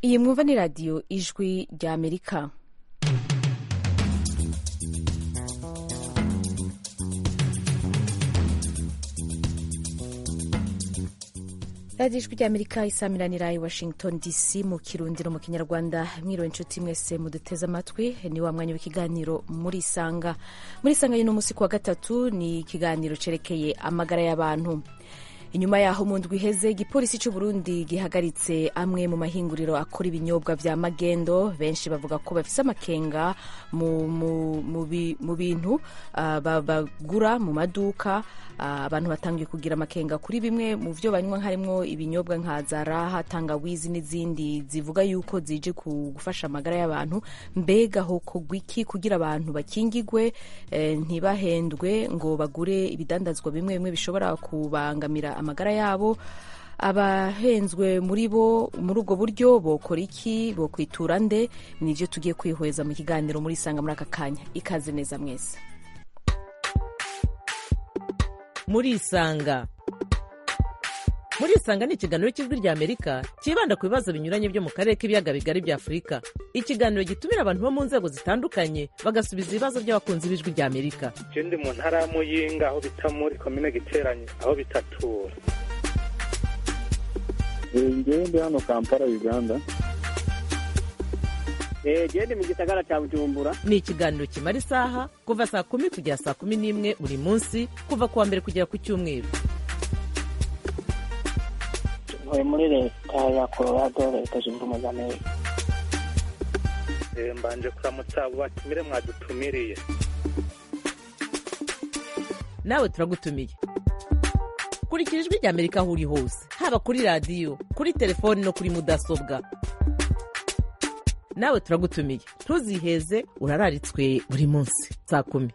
iyi mwumva ni radiyo ijwi rya amerika radiyo ijwi rya amerika isamiranira i washington dc mu kirundiro mu kinyarwanda mwiriwe inshuti mwese muduteze amatwi ni wa mwanya w'ikiganiro muri isanga muri isanga y'uno munsi ku wa gatatu ni ikiganiro cerekeye amagara y'abantu inyuma yaho mu ndwi iheze igipolisi cy'u Burundi gihagaritse amwe mu mahinguriro akora ibinyobwa vya magendo benshi bavuga ko bafise amakenga mu, mu, mu, bi, mu bintu uh, bagura mu maduka uh, abantu batangiye kugira amakenga kuri bimwe mu vyo banywa harimwo ibinyobwa nka zaraha tangawizi n'izindi zivuga yuko zije gufasha amagara y'abantu mbega hokorwa iki kugira abantu bakingigwe eh, ntibahendwe ngo bagure ibidandazwa bimwe bimwe bishobora kubangamira amagara yabo abahenzwe muri bo muri ubwo buryo bokora iki bokwitura nde nivyo tugiye kwihweza mu kiganiro muri isanga muri aka kanya ikaze neza mwese muri isanga muri isanga ni ikiganiro cy'ijwi rya amerika cyibanda ku bibazo binyuranye byo mu karere k'ibiyaga bigari bya afurika ikiganiro gitumira abantu bo mu nzego zitandukanye bagasubiza ibibazo by'abakunzi b'ijwi rya amerika je ndi mu ntara ya muyinga aho bita muri komine giteranye aho bitatura ngewe ndi hano kampala uganda gende mu gisagara cya bujumbura ni ikiganiro kimara isaha kuva saa kumi kugera saa kumi n'imwe buri munsi kuva ku wa mbere kugera ku cyumweru ntuye muri leta ya colorado leta zunze ubumwe za amerika mbanje kuramutsa abo batumire mwadutumiriye nawe turagutumiye kurikira ijwi rya amerika aho uri hose haba kuri radiyo kuri telefoni no kuri mudasobwa nawe turagutumiye ntuziheze urararitswe buri munsi saa kumi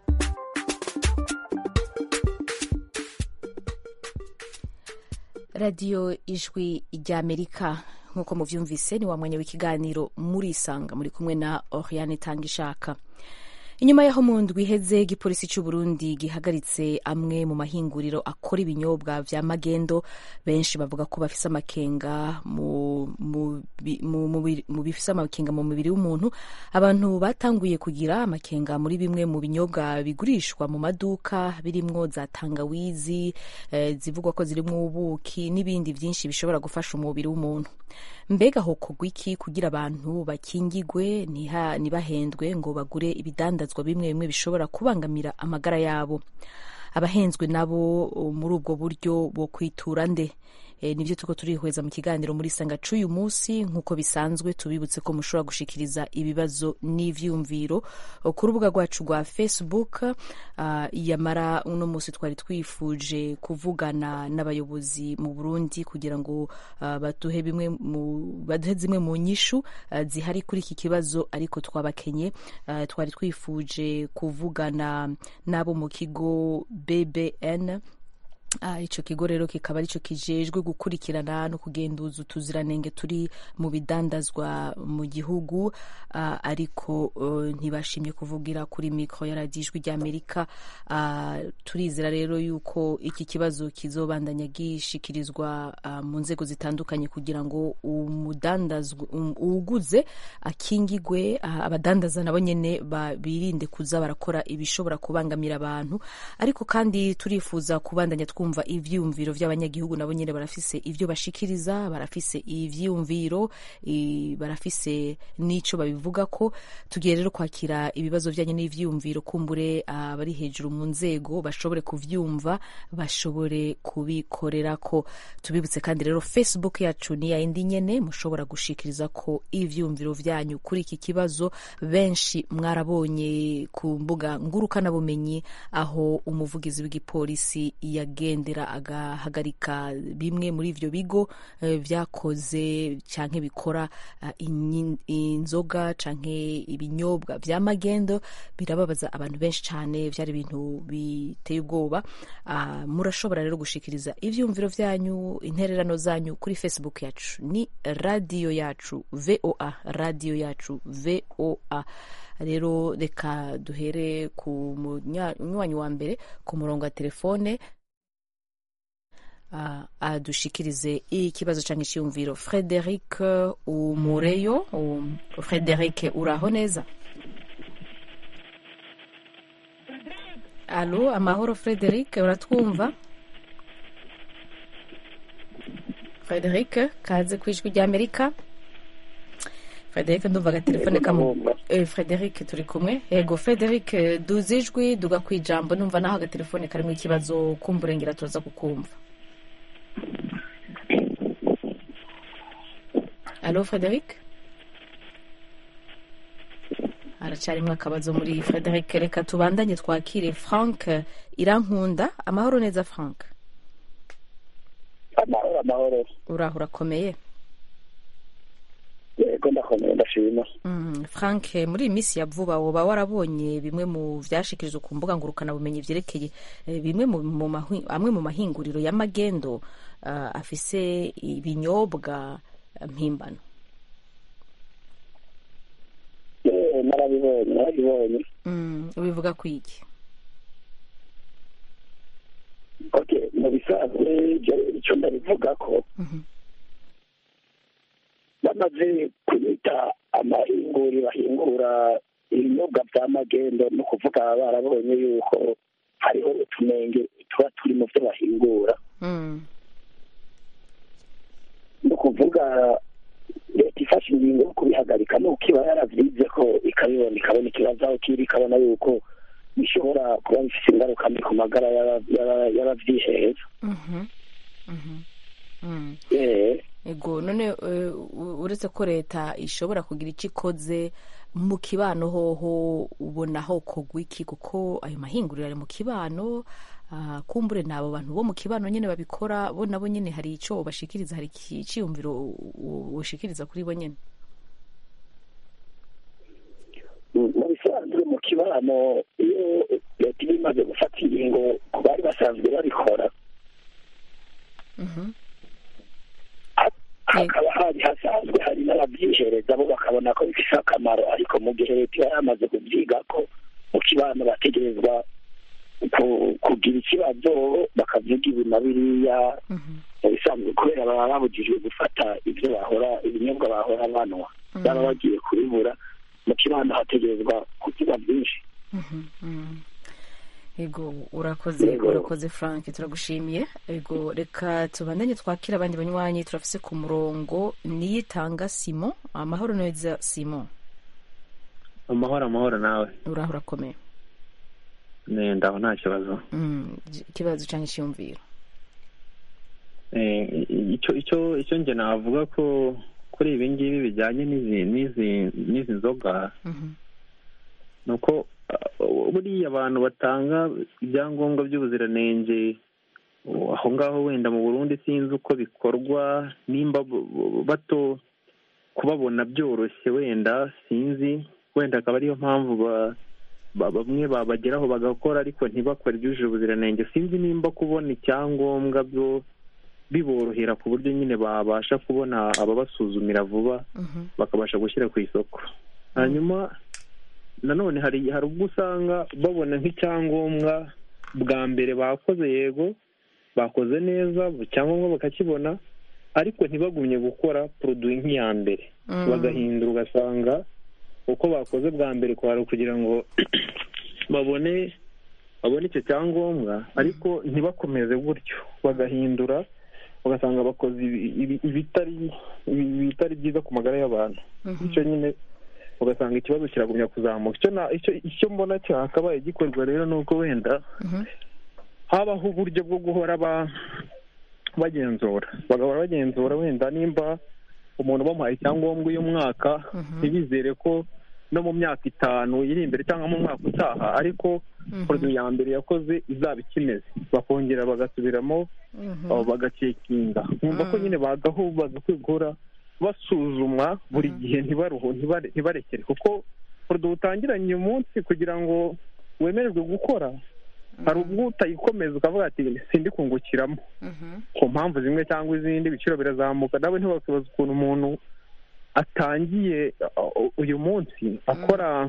radiyo ijwi rya amerika nk'uko muvyumvise ni wa mwanya w'ikiganiro muri isanga muri kumwe na oriane tanga ishaka inyuma yaho mu ndwi iheze igipolisi cy'u Burundi gihagaritse amwe mu mahinguriro akora ibinyobwa vya magendo benshi bavuga ko bafise amakenga mu, mu, mu, mu bifise amakenga mu mubiri w'umuntu abantu batanguye kugira amakenga muri bimwe mu binyobwa bigurishwa mu maduka birimwo za tangawizi eh, zivugwa ko zirimwo ubuki n'ibindi vyinshi bishobora gufasha umubiri w'umuntu mbega hokorwa iki kugira abantu bakingigwe ntibahendwe ngo bagure ibidandazwa bimwe bimwe bishobora kubangamira amagara yabo abahenzwe nabo muri ubwo buryo bo kwitura nde e, nivyo tuko turihweza mu kiganiro muri sanga c'uyu munsi nk'uko bisanzwe tubibutse ko mushobora gushikiriza ibibazo n'ivyumviro ku rubuga rwacu rwa facebook uh, yamara uno munsi twari twifuje kuvugana n'abayobozi mu burundi kugira ngo uh, baduhe bimwe mu baduhe zimwe mu nyishu uh, zihari kuri iki kibazo ariko twabakenye uh, twari twifuje kuvugana n'abo mu kigo bbn Uh, ico kigo rero kikaba arico kijejwe gukurikirana no kugenduza utuziranenge turi mu bidandazwa mu gihugu uh, ariko uh, ntibashimye kuvugira kuri mikro ya radiyo ijwi ry'amerika uh, turizera rero yuko iki kibazo kizobandanya gishikirizwa uh, mu nzego zitandukanye kugira ngo umudandazwa um, uwuguze akingigwe uh, abadandaza nabo nyene birinde kuza barakora ibishobora kubangamira abantu ariko kandi turifuza kubandanya twumva ivyumviro vy'abanyagihugu nabo nyene barafise ivyo bashikiriza barafise ivyumviro barafise n'ico babivuga ko tugiye rero kwakira ibibazo vyanye n'ivyumviro kumbure abari uh, hejuru mu nzego bashobore kuvyumva bashobore kubikorerako tubibutse kandi rero facebook yacu ni yayindi nyene mushobora gushikiriza ko ivyumviro vyanyu kuri iki kibazo benshi mwarabonye ku mbuga ngurukanabumenyi aho umuvugizi w'igipolisi yagendera agahagarika bimwe muri ivyo bigo vyakoze canke bikora inzoga canke ibinyobwa vya magendo birababaza abantu benshi cane vyari ibintu biteye ubwoba murashobora rero gushikiriza ivyumviro vyanyu intererano zanyu kuri facebook yacu ni radiyo yacu voa radiyo yacu voa rero reka duhere ku munywanyi wa mbere ku murongo wa telefone ah, adushikirize ikibazo cyangwa icyiyumviro frederic umureyo um, frederic uraho neza alo amahoro frederic uratwumva frederic kaze ku ijwi ry'amerika frederic ndumva agatelefone kamu eh, frederic turi kumwe yego frederic eh, duze ijwi duga ku ijambo numva naho agatelefone karimo ikibazo kumburengera tuza kukumva alo frederic haracyarimo akabazo muri frederic reka tubandanye twakire frank irankunda amahoro neza frank amahoro amahoro uraho urakomeye yego ndakomeye ndashima Mm, frank muri iyi minsi ya vuba woba warabonye bimwe mu byashikirijwe ku mbuga ngurukanabumenyi byerekeye eh, bimwe mu mu mahi- amwe mu mahinguriro y'amagendo ah, afise ibinyobwa eh, mpimbano yewe narabibonye narabibonye Mm, ubivuga ku iki okay mu bisanzwe icyo- icyo ndabivuga ko Mhm. bamaze kubita amahinguri bahingura ibinyobwa bya magendo ni ukuvuga barabonye yuko hariho utunenge tuba turi mu byo bahingura Mm, ni ukuvuga leta ifashe ingingo yo kubihagarika nuko iba yaravyize ko ikabibona ikabona ikibazo aho kiri ikabona yuko bishobora kuba bifite ingaruka mbi ku magara y'aba- y'aba- y'abavyiheza mhm, mhm, mm. Eh, ego none eh, u- uretse ko leta ishobora kugira icyo ikoze mu kibano hoho ubona ho kogwa iki kuko ayo mahinguriro ari mu kibano ah, kumbure ni abo bantu bo mu kibano nyine babikora bo nabo nyine hari icyo bashikiriza hari iki- icyiyumviro ushikiriza kuri bo nyine mu mu bisanzwe mu kibano iyo leta iba imaze gufata ingingo ku bari basanzwe babikora Mhm. ha- hakaba hari hasanzwe hari n'ababyihereza bo bakabona ko bifite akamaro ariko mu gihe leta iba yamaze kubyiga ko mu kibano bategerezwa ku- kugira ikibazo bakavuga ibi na biriya Mhm. mu bisanzwe kubera baba babujijwe gufata ibyo bahora ibinyobwa bahora banywa baba bagiye kubibura mu kibano hategerezwa kuvuga byinshi Mhm, mhm. ego urakoze Yego. urakoze frank turagushimiye ego reka tubandanye twakira abandi banywanyi turafise ku murongo niyitanga simo amahoro neza simo amahoro amahoro nawe uraho urakomeye nenda aho nta kibazo Mm, ikibazo cyangwa icyiyumviro Eh, icyo icyo icyo njye navuga ko kuri ibi ngibi bijyanye n'izi n'izi n'izi nzoga Mhm, ni uko uh, buriya abantu batanga ibyangombwa by'ubuziranenge uh, aho ngaho wenda mu burundi sinzi uko bikorwa nimba bu- bu- bato kubabona byoroshye wenda sinzi wenda akaba ariyo mpamvu ba- ba- bamwe babageraho bagakora ariko ntibakore ibyujuje ubuziranenge sinzi nimba kubona icyangombwa byo biborohera ku buryo nyine babasha kubona ababasuzumira vuba mhm, bakabasha gushyira ku isoko hanyuma nanone hari hari ubwo usanga babona nk'icyangombwa bwa mbere bakoze yego bakoze neza icyangombwa bakakibona ariko ntibagumye gukora poroduwi nk'iya mbere Mm. bagahindura ugasanga uko bakoze bwa mbere kwari ukugira ngo babone babone icyo cyangombwa ariko ntibakomeze gutyo bagahindura ugasanga bakoze ibi- ibi- ibitari ibi- ibitari byiza ku magara y'abantu mhm, icyo nyine ugasanga ikibazo kiragumya kuzamuka icyo na- icyo icyo mbona cyakabaye gikorwa rero ni uko wenda mhm, habaho uburyo bwo guhora ba- bagenzura bagahora bagenzura wenda nimba umuntu bamuhaye icyangombwa uyu mwaka Mhm. ntibizere ko no mu myaka itanu iri imbere cyangwa mu mwaka utaha ariko Mhm. poroduwi ya mbere yakoze izaba ikimeze bakongera bagasubiramo mhm, abo bagacekinga nkumva ko nyine bagaho bagakwiye guhora basuzumwa buri gihe ntibaruhu ntibare- ntibarekere kuko poroduwi utangiranye uyu munsi kugira ngo wemererwe gukora hari ubwo utayikomeza ukavuga ati sindi kungukiramo mhm, ku mpamvu zimwe cyangwa izindi ibiciro birazamuka nawe ntibakibaza ukuntu umuntu atangiye uh, uyu munsi akora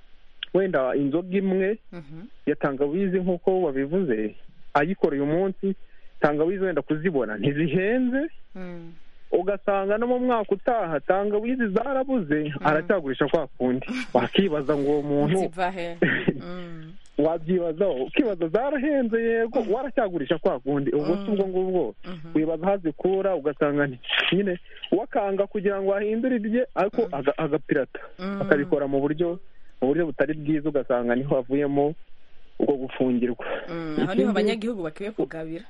wenda inzoga imwe mhm, ya tangawizi nk'uko babivuze ayikora uyu munsi tangawizi wenda kuzibona ntizihenze ugasanga no mu mwaka utaha tangawizi zarabuze aracyagurisha kwa kundi wakibaza ngo uwo muntu ziva he Mm. wabyibazaho ukibaza zarahenze yego waracyagurisha kwa kundi ubwo si ubwo ngubwo wibaza aho azikura ugasanga ni- nyine wakanga kugira ngo ahindure ibye ariko aga- agapirata Mm. akabikora mu buryo mu buryo butari bwiza ugasanga niho havuyemo ubwo gufungirwa Mm, aho niho abanyagihugu bakwiye kugabira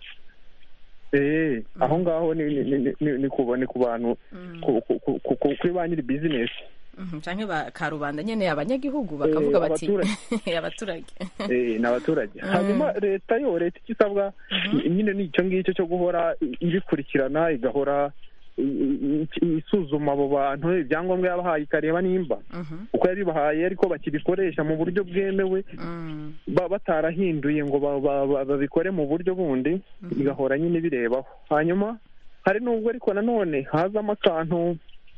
Eh, aho ngaho ni ni- ni- ni- ni ku ni ku bantu ku- ku- ku- ku- ku- kuri ba nyiri bizinesi Mhm, canke ba karubanda nyene abanyagihugu bakavuga Eh, bati abaturage. abaturage Eh, ni abaturage hanyuma leta yo leta icyo isabwa nyine ni icyo ngicyo cyo guhora i- ibikurikirana igahora i- i- isuzuma abo bantu ibyangombwa yabahaye ikareba nimba Mhm, uko yabibahaye ariko bakibikoresha mu buryo bwemewe mm, ba- batarahinduye ngo ba- ba- ba- babikore mu buryo bundi igahora nyine birebaho hanyuma hari n'ubwo ariko nanone hazamo akantu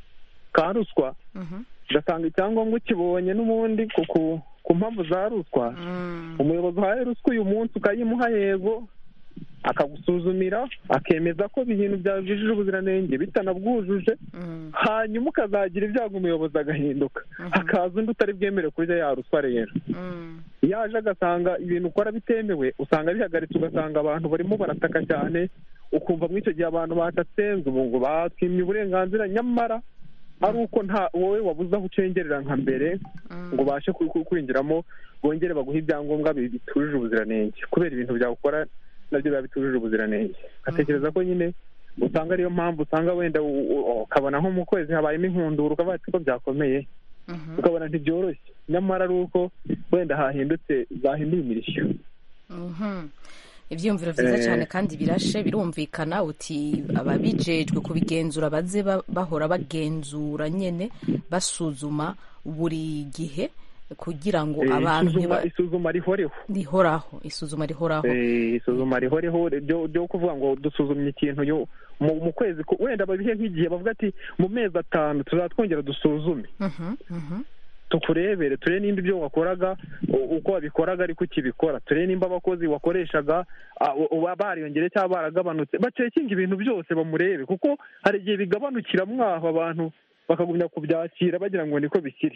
ka ruswa mhm, ugasanga icyangombwa ukibonye n'ubundi ku ku- ku mpamvu za ruswa mm, umuyobozi uhaye ruswa uyu munsi ukayimuha yego akagusuzumira akemeza ko ibintu byawe byujuje ubuziranenge bitanabwujuje mm, hanyuma ukazagira ibyago umuyobozi agahinduka hakaza undi utari bwemere kurya ya ruswa rero mm, iyo aje agasanga ibintu ukora bitemewe usanga bihagaritse ugasanga abantu barimo barataka cyane ukumva muri icyo gihe abantu batatse ngo ngo batwimye uburenganzira nyamara ari uko nta wowe wabuze aho ucengerera nka mbere ngo ubashe ku- ku- kwinjiramo bongere baguhe ibyangombwa bi- bitujuje ubuziranenge kubera ibintu byawe ukora nabyo biba bitujuje ubuziranenge ngatekereza ko nyine usanga ariyo mpamvu usanga wenda u- u- ukabona nko mu kwezi habayemo inkundura ukavuga ati ko byakomeye mhm, ukabona ntibyoroshye nyamara ari uko wenda hahindutse zahinduye imirishyo mhm. ivyiyumviro vyiza Eh. cane kandi birashe birumvikana uti ababijejwe kubigenzura baze ba- bahora bagenzura nyene basuzuma buri gihe kugira ngo Eh, abantu isuzuma ntiba- isuzuma rihoreho rihoraho isuzuma rihoraho Eh, isuzuma rihoreho ryo ryo kuvuga ngo dusuzumye ikintu yo mu mu kwezi ku- wenda babihe nk'igihe bavuga ati mu mezi atanu tuzaba twongera dusuzume Mhm, mhm, tukurebere turebe nimba ibyo wakoraga u- uko wabikoraga ariko ukibikora turebe nimba abakozi wakoreshaga ah, u- uba bariyongereye cyangwa baragabanutse bacekinga ibintu byose bamurebe kuko hari igihe bigabanukira mwaho abantu bakagumya kubyakira bagira ngo niko bikiri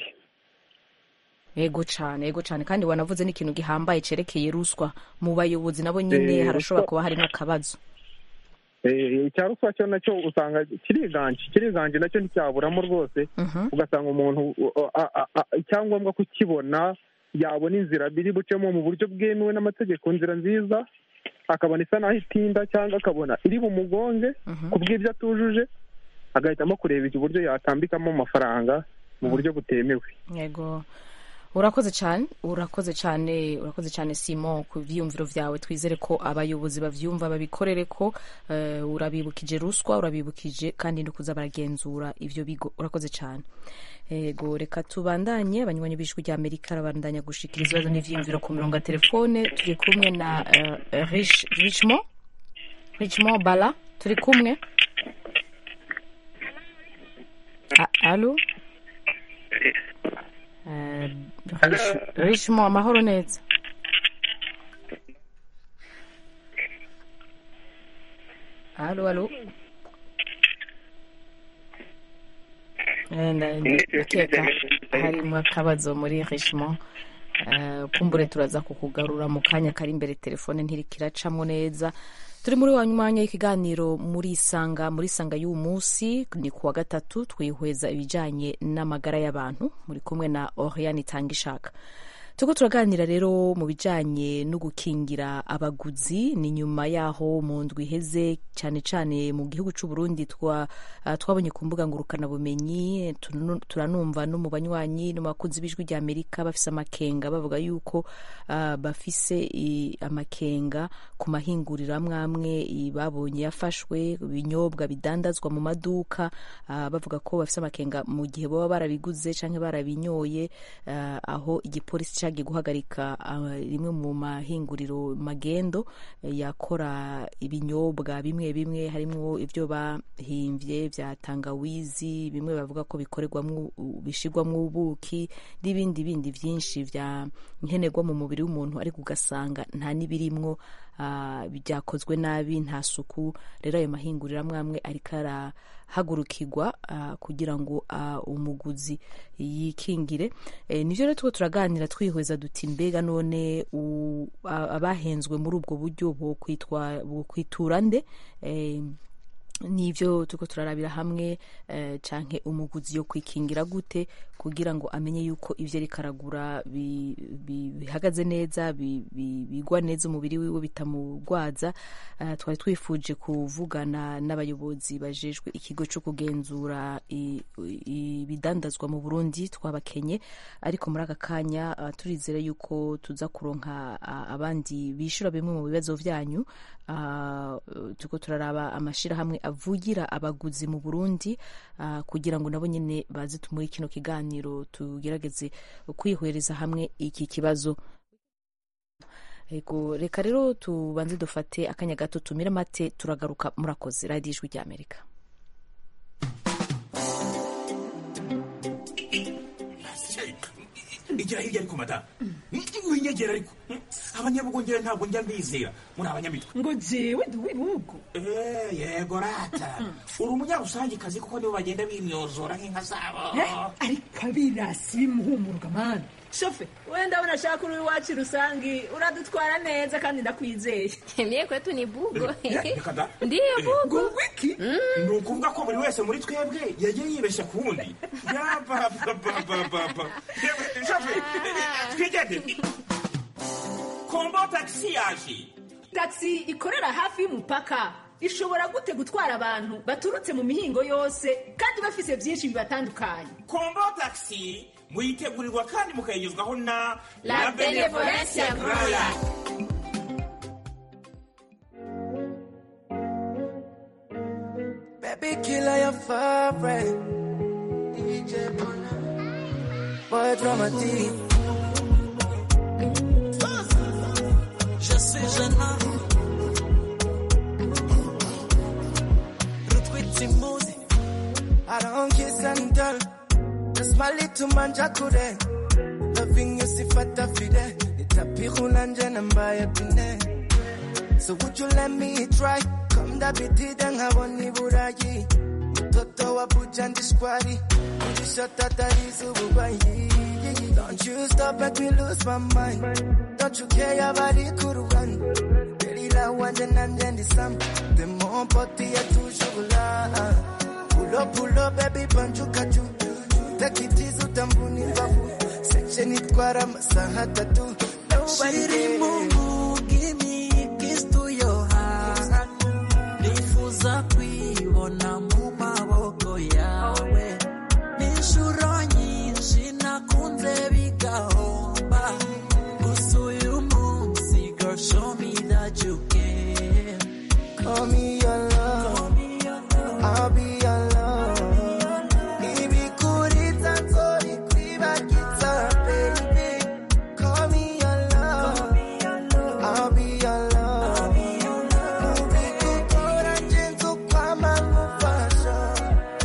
yego cane yego cane kandi wanavuze n'ikintu gihambaye cerekeye ruswa mu bayobozi nabo nyene Eh, harashobora ruswa- kuba harimo akabazo Eh, icya ruswa cyo nacyo usanga kiriganje kiriganje nacyo nticyaburamo rwose Mhm, ugasanga umuntu uh, a- a- a- icyangombwa kukibona yabona inzira biri bucemo mu buryo bwemewe n'amategeko inzira nziza akabona isa naho itinda cyangwa akabona iri bumugonge mhm. ku bw'ibyo atujuje agahitamo kureba uburyo yatambikamo amafaranga mu buryo butemewe yego urakoze cyane urakoze cyane urakoze cyane simon ku byiyumviro byawe twizere ko abayobozi bavyumva babikorere ko eh, urabibukije ruswa urabibukije kandi no kuza baragenzura ivyo bigo urakoze cyane yego reka tubandanye abanywanyi b'ijwi rya amerika arabandanya gushikira ibibazo n'ivyiyumviro ku murongo wa telefone turi kumwe na eh, Rich- richmond richmond bala turi kumwe A- alo Eh, Rich- richmond amahoro neza alo alo Eh, nda- ndakeka harimo akabazo muri richmond Eh, kumbure turaza kukugarura mu kanya kari imbere telefone ntiriko iracamo neza turi muri wa mwanya w'ikiganiro muri isanga muri isanga y'uwu munsi ni kuwa gatatu twihweza ibijyanye n'amagara y'abantu muri kumwe na oriane itanga ishaka turiko turaganira rero mu bijanye no gukingira abaguzi ni nyuma yaho mu ndwi iheze cyane cyane mu gihugu c'u Burundi twa uh, twabonye ku mbuga ngurukana bumenyi tunu- turanumva no mu banywanyi no mu bakunzi b'ijwi rya Amerika bafise amakenga bavuga yuko uh, bafise i, amakenga ku mahinguriro amwe amwe i- babonye yafashwe ibinyobwa bidandazwa mu maduka uh, bavuga ko bafise amakenga mu gihe baba barabiguze canke barabinyoye uh, aho igipolisi cagiye guhagarika uh, rimwe mu mahinguriro magendo eh, yakora ibinyobwa bimwe bimwe harimwo ivyo bahimvye vya tangawizi bimwe bavuga ko bikorerwamwo bishirwamwo ubuki n'ibindi bindi vyinshi vya nkenerwa mu mubiri w'umuntu ariko ugasanga nta n'ibirimwo ah, byakozwe nabi nta suku rero ayo mahinguriro amwe amwe ariko arahagurukirwa ah, kugira ngo ah, umuguzi yikingire Eh, nivyo rero tuko turaganira twihweza duti mbega none u- a- abahenzwe muri ubwo buryo bokwitwa bokwitura nde Eh, nivyo turiko turarabira hamwe eh, canke umuguzi yo kwikingira gute kugira ngo amenye yuko ivyo ariko aragura bi- bi- bihagaze neza bi- bi- bigwa neza umubiri wiwe bitamugwaza Eh, twari twifuje kuvugana n'abayobozi bajejwe ikigo co kugenzura i- i- ibidandazwa mu burundi twabakenye ariko muri aka kanya eh, turizera yuko tuza kuronka ah, abandi bishura bimwe mu bibazo vyanyu Ah, turiko turaraba amashirahamwe avugira abaguzi mu burundi ah, kugira ngo nabo nyene baze muri kino kiganiro tugerageze kwihwereza hamwe iki kibazo ego reka rero tubanze dufate akanya gato tumire amate turagaruka murakoze radiyo ijwi ry'amerika igira hirya ariko madamu winyegera ariko abanyabugongera ntabwo njya mbizera muri abanyamitwe ngo jewe ndi uw'ibihugu Eh, yego rata uri umunyarusangikazi kuko nibo bagenda bimyozora nk'inka zabo ariko abirasi bimuhumuruka mani shofe wenda ndabona ashaka uri iwacu rusangi uradutwara neza kandi ndakwizeye Mie kwetu ni bugo. Eh, reka da. Ndiyo bugo. ngo wiki ni ukuvuga ko buri wese muri twebwe yagiye yibeshya ku wundi yabababababa twigende kombo tagisi yaje taxi ikorera hafi y'umupaka ishobora gute gutwara abantu baturutse mu mihingo yose kandi bafise byinshi bibatandukanye kombo tagisi muyitegurirwa kandi mukayigezwaho na La Benevolencia Royal. Baby killer, your favorite. DJ Bola. Boy dramatique. Je suis gênant. Root with Timothy. I don't kiss and tell. Just my little man jakure. Loving you sifata fide. Itapihula nje na mbaya pine. So would you let me try? Come da bitida nkabona iburayi Mtoto wa buja ndi squari Kujishota tarizu ububayi Don't you stop make me lose my mind Don't you care abari kuruhande Delila wanje nanje ndi sam The more poti ya tushugula Pull up, pull up, baby banjuka juu Take it easy utambuni mbavu Section itwara amasaha atatu Nobody there. give me a kiss to your heart nifuza kwibona mu maboko yawe n'inshuro nyinshi nakunze bigahomba gusa uyu munsi girl show me that you care Call me your love, I'll be your love. Ibikuriza nzori kwibagiza, baby. Call me your love, I'll be your love. Mubikukora nje nzokwama nkufasha.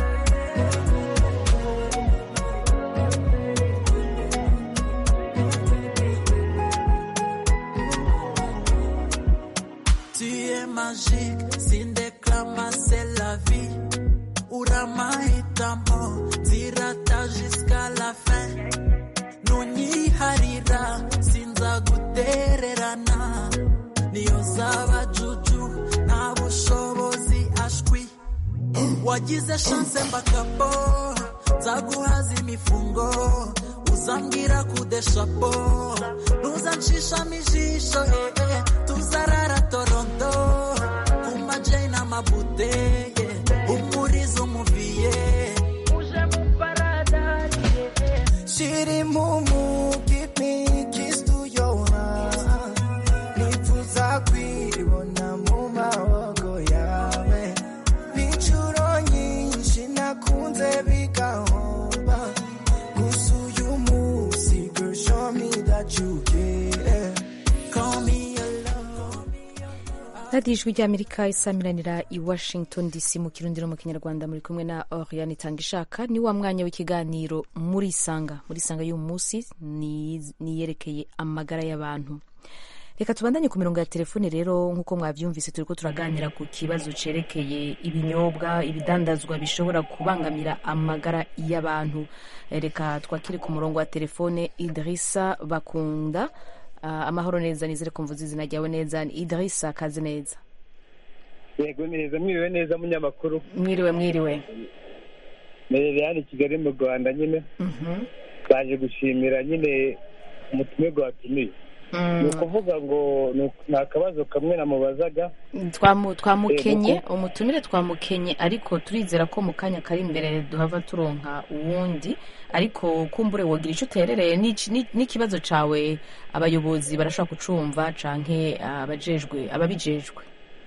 Tu es magique, Sindeclama, c'est la vie. Uramahitamo, zirata jusqu'à la fin. Nunyiharira, sinza gutererana. Niyo zaba juju, nta bushobozi ashwi. Wagize chance mbakabo, nzaguhaza imifungo. Uzambwira kudeshapo, ntuzanshishamo ijisho, eh, eh. tuzarara Toronto, ku majai n'amabute, yeah. umurizo umuviye. Uje mu paradise, yeah. Shiri mumu, give me a kiss to your heart. Nifuza kwibona mu maboko yawe. N'inshuro nyinshi nakunze bigahomba. Gusa uyu munsi, girl, show me that you care. Call me your love. radiyo ijwi ry'amerika isamiranira i washington dc mu kirundi no mu kinyarwanda muri kumwe na oriane itanga ishaka ni wa mwanya w'ikiganiro muri isanga muri isanga y'uyu munsi ni- niyerekeye amagara y'abantu reka tubandanye ku mirongo ya telefone rero nk'uko mwabyumvise turi ko turaganira ku kibazo cerekeye ibinyobwa ibidandazwa bishobora kubangamira amagara y'abantu Eh, reka twakire ku murongo wa telefone idirisa bakunda Ah, amahoro neza nizere ko mvuze izina ryawe neza ni idirisa kazi neza yego neza mwiriwe neza munyamakuru mwiriwe mwiriwe merere hano i kigali mu rwanda nyine baje gushimira nyine umutumirwa watumiye ni ukuvuga ngo ni uku- ni akabazo kamwe namubazaga Twamu- twamukenye Eh, umutumire twamukenye ariko turizera ko mu kanya kari imbere duhava turonka uwundi ariko kumbure wogira icyo uterereye n'iki- ni- n'ikibazo cawe abayobozi barashobora kucumva canke abajejwe ababijejwe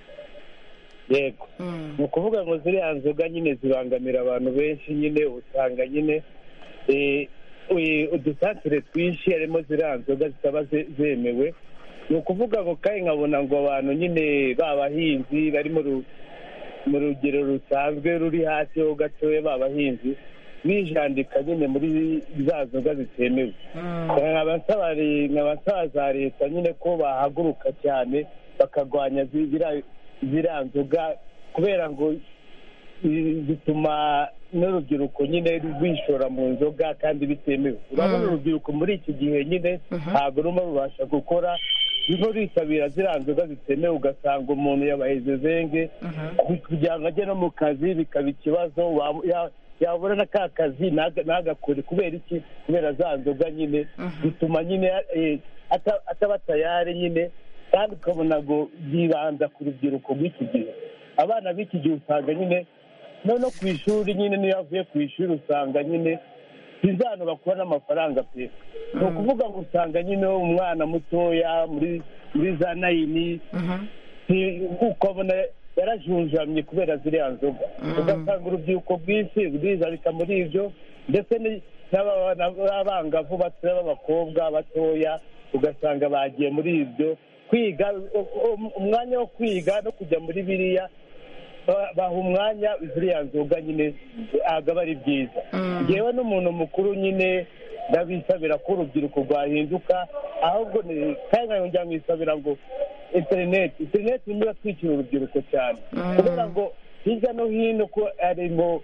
yego ni ukuvuga ngo ziriya nzoga nyine zibangamira abantu benshi nyine usanga nyine eh, eh, udusantere twinshi harimo ziriya nzoga zitaba ze- zemewe ni ukuvuga ngo kandi nkabona ngo abantu nyine b'abahinzi bari mu ru- mu rugero rusanzwe ruri hasi ho gatoya b'abahinzi bijandika nyine muri za nzoga zitemewe nkaba nsaba re- nkaba nsaba za leta nyine ko bahaguruka cyane bakarwanya zi- ziriya ziriya nzoga kubera ngo i- zituma n'urubyiruko nyine rwishora mu nzoga kandi bitemewe urabona urubyiruko muri iki gihe nyine ntabwo rurimo rubasha gukora rurimo rwitabira ziriya nzoga zitemewe ugasanga umuntu yabahize zenge kugira ngo ajye no mu kazi bikaba ikibazo wa- ya- yabura na ka kazi ntaga- ntagakore kubera iki kubera za nzoga nyine bituma nyine eh, ata- ataba tayari nyine kandi ukabona ngo byibanza ku rubyiruko rw'iki gihe abana b'iki gihe usanga nyine no no ku ishuri nyine niyo avuye ku ishuri usanga nyine sinzano bakura n'amafaranga pe ni ukuvuga ngo usanga nyine umwana mutoya muri muri za nayini si- ukabona yarajunjamye kubera ziriya nzoga ugasanga urubyiruko rwinshi rwizabika muri ibyo ndetse ni- n'aba- n'abangavu batoya b'abakobwa batoya ugasanga bagiye muri ibyo kwiga u- u- umwanya wo kwiga no kujya muri biriya ba- baha umwanya ziriya nzoga nyine ntabwo aba ari byiza ngewe n'umuntu mukuru nyine ndabisabira ko urubyiruko rwahinduka ahubwo ni- kandi nkongera nkisabira ngo interineti interineti niyo yatwikira urubyiruko cyane kubera ngo hirya no hino ko harimo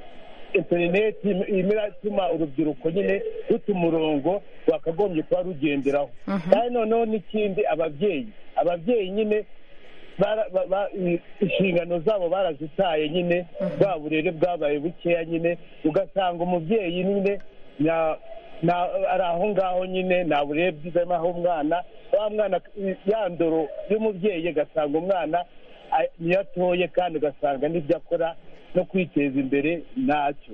interineti irimo iratuma urubyiruko nyine ruta umurongo rwakagombye kuba rugenderaho kandi noneho n'ikindi ababyeyi ababyeyi nyine bara- ba- ba- i- inshingano zabo barazitaye nyine bwa burere bwabaye bukeya nyine ugasanga umubyeyi nyine na- na- ari aho ngaho nyine nta burere bwiza arimo aho umwana wa mwana ya ndoro y'umubyeyi ugasanga umwana a- niyo atoye kandi ugasanga n'ibyo akora no kwiteza imbere ntacyo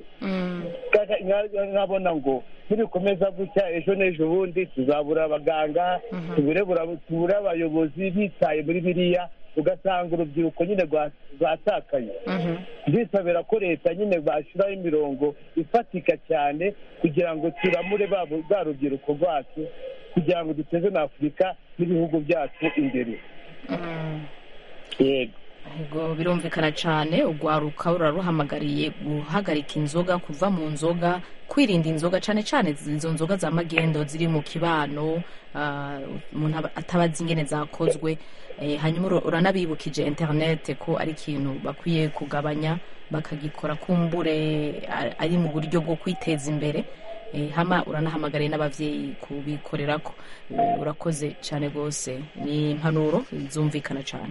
Kaka- nka- nkabona ngo nibikomeza gutya ejo n'ejo bundi tuzabura abaganga tubure bura- tubure abayobozi bitaye muri biriya ugasanga urubyiruko nyine rwa- rwatakaye ndisabira ko leta nyine bashyiraho imirongo ifatika cyane kugira ngo turamure ba bwa rubyiruko rwacu kugira ngo duteze na afurika n'ibihugu byacu imbere yego Ubwo birumvikana cyane urwaruka ruraruhamagariye guhagarika inzoga kuva mu nzoga kwirinda inzoga cyane cyane izo nzoga za magendo ziri mu kibano ah, umuntu aba- atabazi ingene zakozwe Eh, hanyuma ura- uranabibukije interinete ko ari ikintu bakwiye kugabanya bakagikora kumbure a- ari mu buryo bwo kwiteza imbere Eh, hama uranahamagariye n'ababyeyi kubikorerako Eh, urakoze cyane rwose ni impanuro zumvikana cyane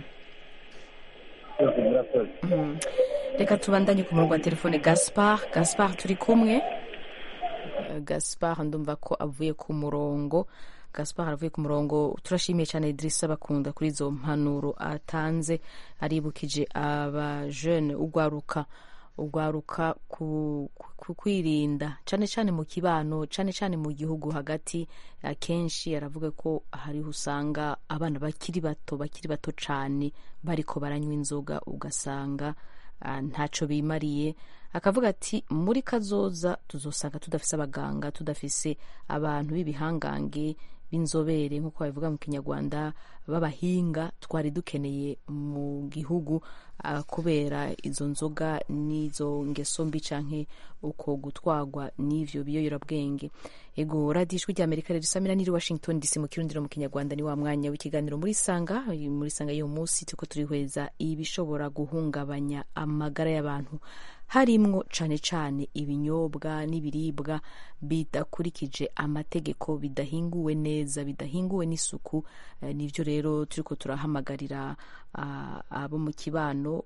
Mhm. reka tubandanye ku murongo wa telefone gaspar gaspar turi kumwe Eh, gaspar ndumva ko avuye ku murongo gaspar avuye ku murongo turashimiye cyane idirisa bakunda kuri izo mpanuro atanze aribukije abajene ugwaruka ugwaruka ku, ku kwirinda cyane cyane mu kibano cyane cyane mu gihugu hagati akenshi aravuga ko hariho usanga abana bakiri bato bakiri bato cyane bariko baranywa inzoga ugasanga ah, ntaco bimariye akavuga ati muri kazoza tuzosanga tudafise abaganga tudafise abantu b'ibihangange b'inzobere nk'uko babivuga mu kinyarwanda b'abahinga twari dukeneye mu gihugu uh, kubera izo nzoga n'izo ngeso mbi canke uko gutwagwa n'ivyo biyoyorabwenge ego radiyo ijwi rya amerika rero isamira niri washington dc mu kirundiro mu kinyarwanda ni wa mwanya w'ikiganiro muri sanga muri sanga y'uyu munsi turiko turihweza ibishobora guhungabanya amagara y'abantu harimwo cane cane ibinyobwa n'ibiribwa bidakurikije amategeko bidahinguwe neza bidahinguwe n'isuku eh, nivyo rero turiko turahamagarira uh, abo mu kibano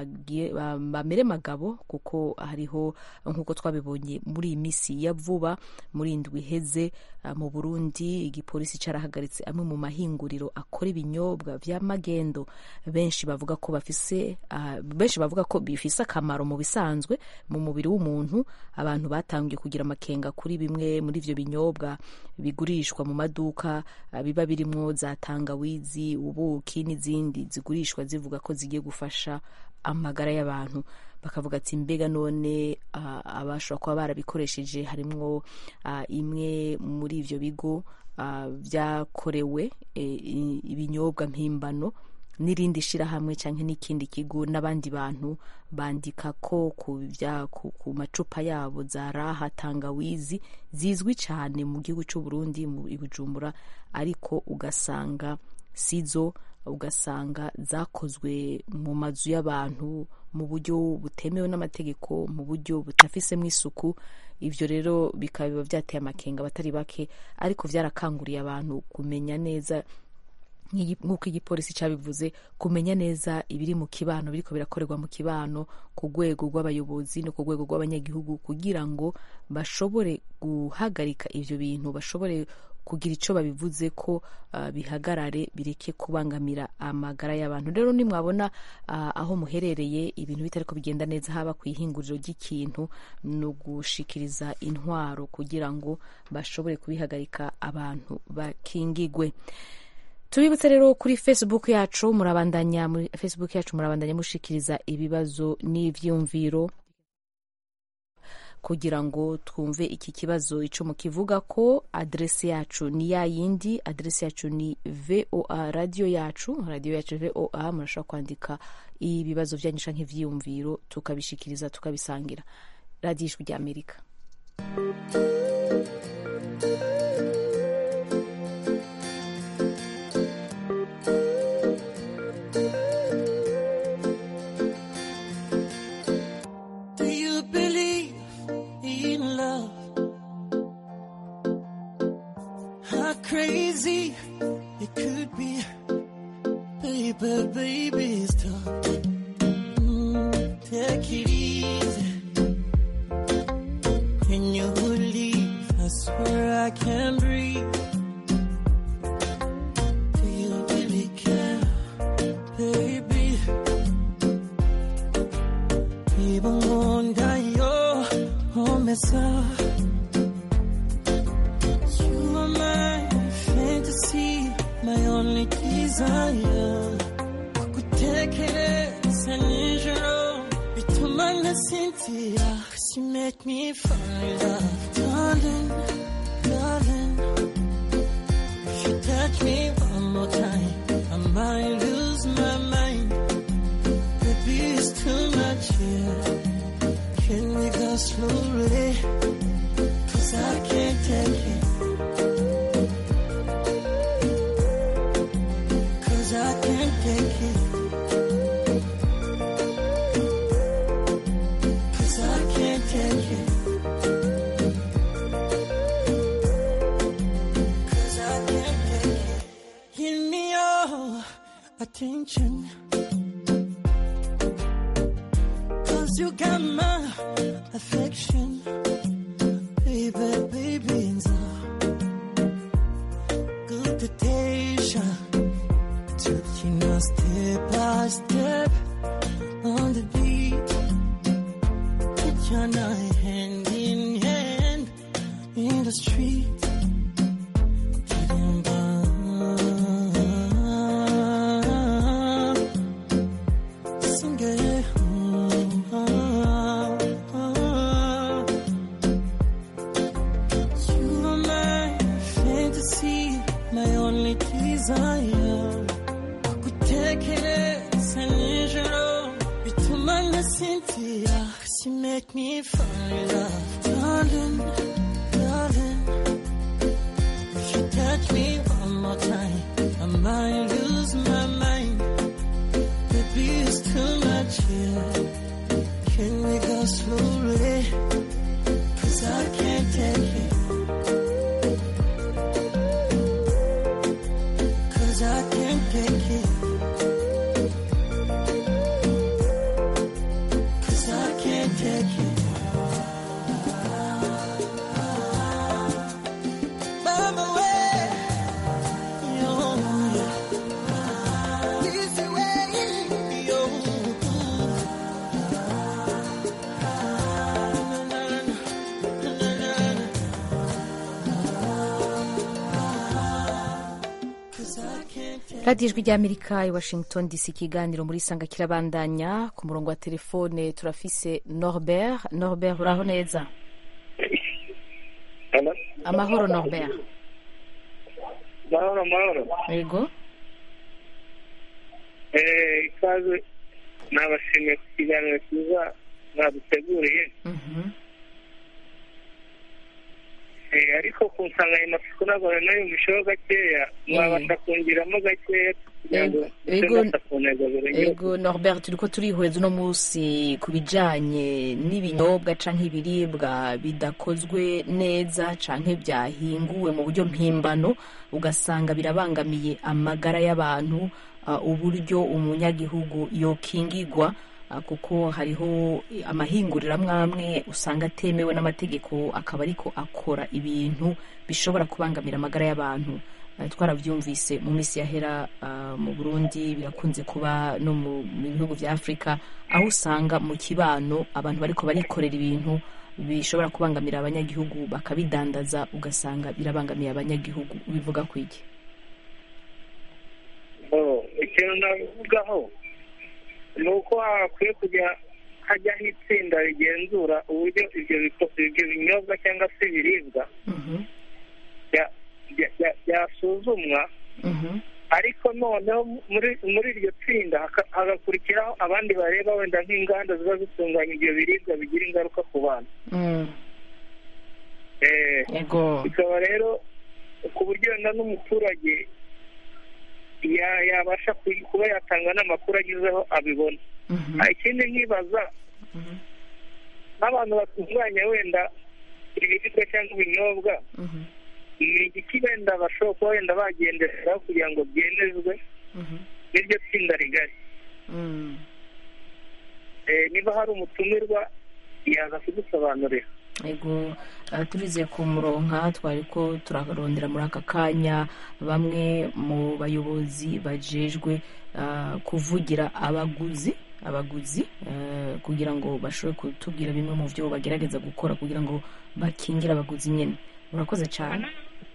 bamere magabo kuko hariho nk'uko twabibonye muri iyi misi ya vuba muri indwi iheze uh, mu burundi igipolisi carahagaritse amwe mu mahinguriro akora ibinyobwa vya magendo benshi bavuga ko bafise uh, benshi bavuga ko bifise akamaro mu bisanzwe mu mubiri w'umuntu abantu batangiye kugira amakenga kuri bimwe muri ivyo binyobwa bigurishwa mu maduka uh, biba birimwo za tangawizi ubuki n'izindi zigurishwa zivuga ko zigiye gufasha amagara y'abantu bakavuga ati mbega none uh, abashobora kuba barabikoresheje harimwo uh, imwe muri ivyo bigo vyakorewe uh, ibinyobwa mpimbano n'irindi shirahamwe canke n'ikindi kigo n'abandi bantu bandika ko ku, vya, ku, ku macupa yabo za raha tangawizi zizwi cane mu gihugu c'u Burundi mu Bujumbura ariko ugasanga sizo ugasanga zakozwe mu mazu y'abantu mu buryo butemewe n'amategeko mu buryo butafisemo isuku ivyo rero bikaba vyateye amakenga abatari bake ariko vyarakanguriye abantu kumenya neza nk'uko igipolisi cyabivuze kumenya neza ibiri mu kibano biriko birakorerwa mu kibano ku rwego rw'abayobozi no ku rwego rw'abanyagihugu kugira ngo bashobore guhagarika ivyo bintu bashobore kugira icyo babivuze ko uh, bihagarare bireke kubangamira amagara y'abantu rero nimwabona uh, aho muherereye ibintu bitariko bigenda neza haba ku ihinguriro ry'ikintu ni ugushikiriza intwaro kugira ngo bashobore kubihagarika abantu bakingigwe tubibutse rero kuri facebook yacu murabandanya muri facebook yacu murabandanya mushikiriza ibibazo n'ivyumviro kugira ngo twumve iki kibazo ico mukivuga ko adrese yacu ni ya yindi adrese yacu ni voa radio yacu radio yacu voa murashobora kwandika ibibazo vyanyu canke ivyiyumviro tukabishikiriza tukabisangira radio ijwi rya amerika crazy it could be. Baby, baby, stop. Mm, take it easy. When you leave, I swear I can't breathe. Do you really care, baby? Even one day you're home, mess up. You are my fantasy, my only desire. Kukutekereza nijoro bituma nasinzira. Cause you make me fall in love, darling, darling. If you touch me one more time, I might lose my mind. Baby, it's too much here. Can we go slowly? Cause I can't take it. Cause I can't take it. Cause I can't take it. Cause I can't take it. Give me your attention. Cause you got my affection. Baby, baby, and so good temptation. Taking us step by step on the beat. Put your night hand in hand in the street. Sing it. Cause you make me fall in love, darling, darling. If you touch me one more time, I might lose my mind. Baby, it's too much here. Can we go slowly? Cause I can't take it. Cause I can't take it. Cause I can't take it. Mama, where? Yo, Easy way. Yo. radiyo ijwi ry'amerika i washington dc ikiganiro muri sanga kirabandanya ku murongo wa telefone turafise norbert norbert uraho neza amahoro norbert mahoro mahoro yego Eh, ikaze nabashimiye ku kiganiro cyiza mwaduteguriye Eh, ariko ku nsanganyamatsiko ntabwo nayumvisheho gakeya mwabasha kongiramo gakeya kugira ngo Ego- nse ku ntego zirengeje ego norbert turiko turihweza uno munsi ku bijanye n'ibinyobwa canke ibiribwa bidakozwe neza canke byahinguwe mu buryo mpimbano ugasanga birabangamiye amagara y'abantu uh, uburyo umunyagihugu yokingigwa uh, kuko hariho amahinguriro amwe amwe usanga atemewe n'amategeko akaba ariko akora ibintu bishobora kubangamira amagara y'abantu Uh, twarabyumvise mu minsi yahera uh, mu burundi birakunze kuba no mu mu bihugu vya afurika aho usanga mu kibano abantu bariko barikorera ibintu bishobora kubangamira abanyagihugu bakabidandaza ugasanga birabangamiye abanyagihugu bivuga ku iki Oh, ikintu navugaho ni uko hakwiye kujya hajyaho itsinda rigenzura uburyo ibyo biko- ibyo binyobwa cyangwa se ibiribwa bya- bya- bya- byasuzumwa ariko noneho muri muri iryo tsinda haka- hagakurikiraho abandi bareba wenda nk'inganda ziba zitunganya ibyo biribwa bigira ingaruka ku bantu Mm, Eh, Yego. bikaba rero ku buryo wenda n'umuturage ya- yabasha ku- kuba yatanga n'amakuru agizeho abibona Ah, ikindi nkibaza n'abantu batunganya wenda ibiribwa cyangwa ibinyobwa ni igiki wenda bashobora kuba wenda bagenderaho kugira ngo byemezwe n'iryo tsinda rigari mm. Eh, niba hari umutumirwa yaza kudusobanurira ego uh, turize ku muronka twari ko turarondera muri aka kanya bamwe mu bayobozi bajejwe uh, kuvugira abaguzi abaguzi uh, kugira ngo bashobore kutubwira bimwe mu byo bagerageza gukora kugira ngo bakingire abaguzi nyine murakoze cyane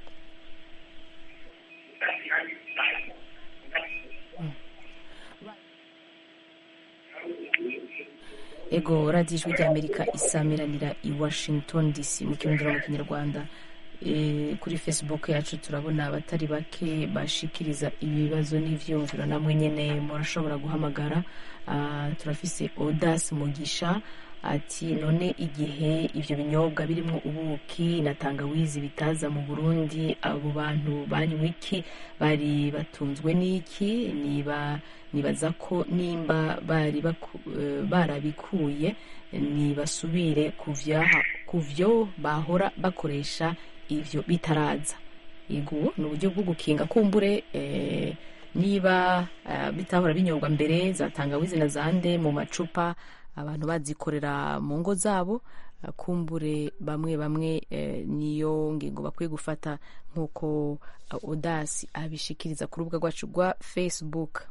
ego radiyo ijwi ry'amerika isamiranira i washington dc mu kirundi no mu kinyarwanda Eh, kuri facebook yacu turabona abatari bake bashikiriza ibibazo n'ivyumviro namwe nyene murashobora guhamagara Ah, turafise odas mugisha ati none igihe ivyo binyobwa birimwo ubuki na tangawizi bitaza mu burundi abo bantu banywa iki bari batunzwe n'iki niba nibaza ko nimba bari baku- eh, barabikuye nibasubire kuvyaha kuvyo bahora bakoresha ivyo bitaraza yego ni uburyo bwo gukinga kumbure eh, niba eh, bitahora binyobwa mbere za tangawizi na zande mu macupa abantu bazikorera mu ngo zabo eh, kumbure bamwe bamwe eh, niyo ngingo bakwiye gufata nk'uko eh, odasi abishikiriza ku rubuga rwacu rwa facebook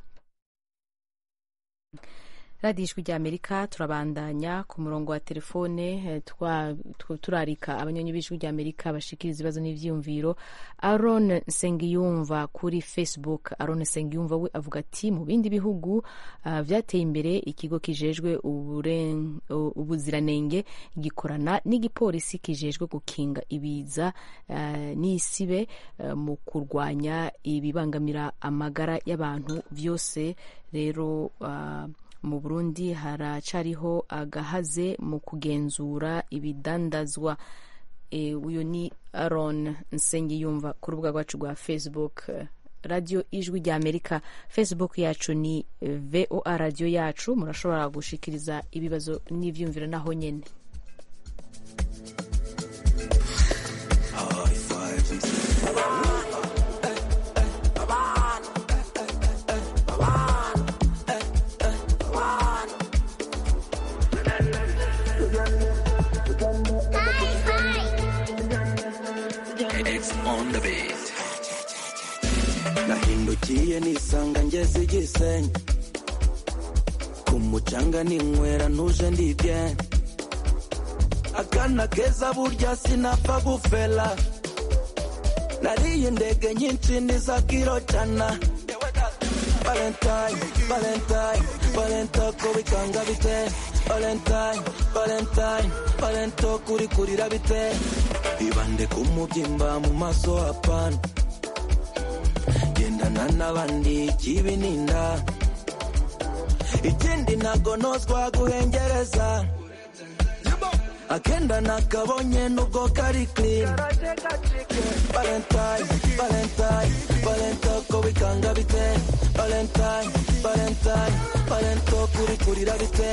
radiyo ijwi ry'amerika turabandanya ku murongo wa telefone eh, twa- tw- turarika abanyonyi b'ijwi ry'amerika bashikiriza ibibazo n'ivyiyumviro aron nsengiyumva kuri facebook aron nsengiyumva we avuga ati mu bindi bihugu ah, vyateye imbere ikigo kijejwe uburen- u- ubuziranenge gikorana n'igipolisi kijejwe gukinga ibiza ah, n'isibe eh, mu kurwanya ibibangamira amagara y'abantu vyose rero ah, mu burundi haracariho agahaze mu kugenzura ibidandazwa e, uyu ni aron nsengiyumva ku rubuga rwacu rwa facebook radiyo ijwi rya amerika facebook yacu ni voa radiyo yacu murashobora gushikiriza ibibazo n'ibyumviro naho nyine nahindukiye nisanga ngeze igisenyi ku mucanga ninywera ntuje ndibye akana keza burya sinapfa gufela nariye indege nyinshi niza kiro cana valentine valentine valento ko bikanga bite valentine valentine valento kuri kurira bite ibande ku mubyimba mu maso hapana gendana n'abandi kibininda ikindi ntago nozwa guhengereza akenda nakabonye nubwo kari clean valentine valentine valento ko bikanga bite valentine valentine valento kuri kurira bite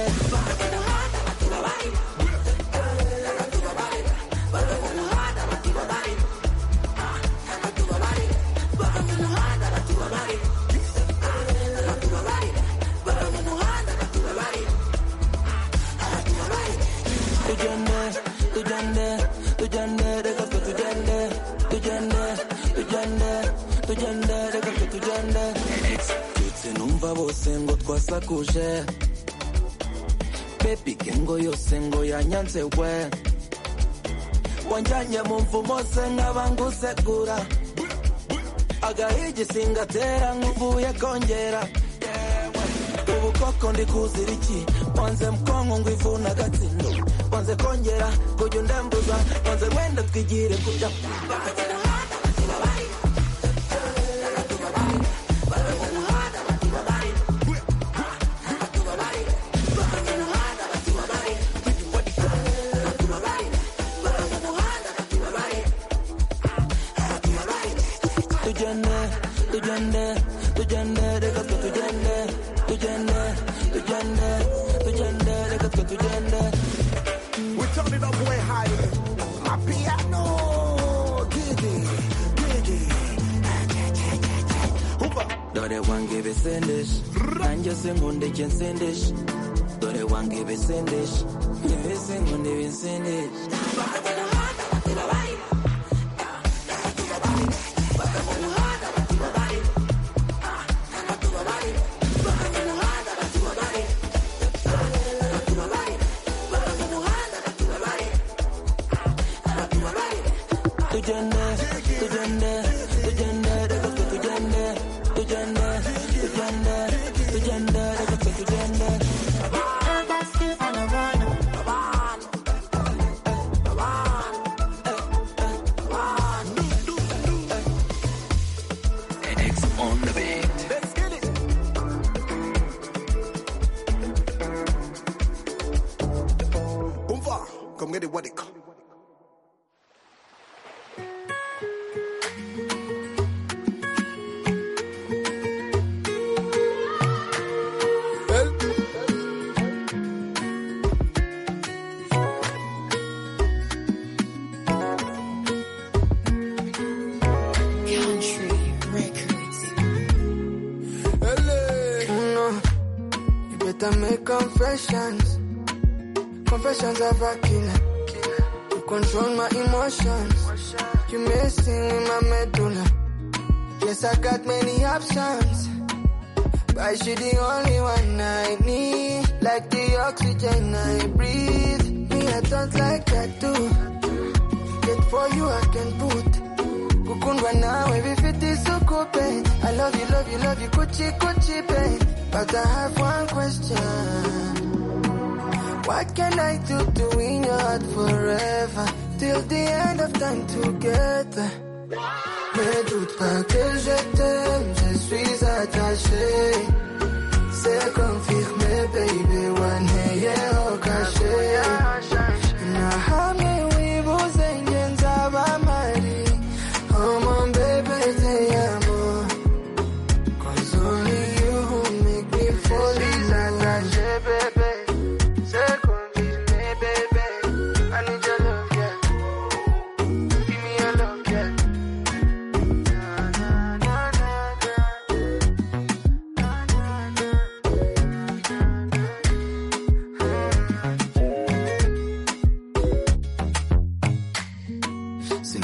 tugende tugende tugende reka twe tugende tugende tugende tugende reka twe tugende ndetse numva bose ngo twasakuje bebi gengo yose ngo yanyanze we wanjyanye mu mvumo se nkaba ngusegura agahigi singatera nk'uvuye kongera ubu koko ndi kuzira iki wanze mkongo ngo ivuna agatsindo wanze kongera kujya undembuza wanze wenda twigire kujya tugende tugende tugende reka twe tugende tugende tugende tugende reka twe tugende We turn it up way higher. My piano, gigi, gigi. dore wange ibisendeshe nanjye sinkunda icyo nsendeshe dore wange ibisendeshe njyewe sinkunda ibisendeshe tugende tugende tugende reka twe tugende tugende tugende tugende reka twe tugende X on the beat. Let's get it. Umva, come get it, what it call. Country Records. No, you better make confessions. Confessions of a killer. You control my emotions. You messing with my medulla. Yes, I got many options. But she the only one I need. Like the oxygen I breathe. Me, I don't like that too. Yet for you I can put. Kukundwa nawe vifiti sukupe. I love you, love you, love you, kuchi kuchi babe. But I have one question. What can I do to win your heart forever? Till the end of time together. Ne doute pas que je t'aime, je suis attaché. C'est confirmé, baby.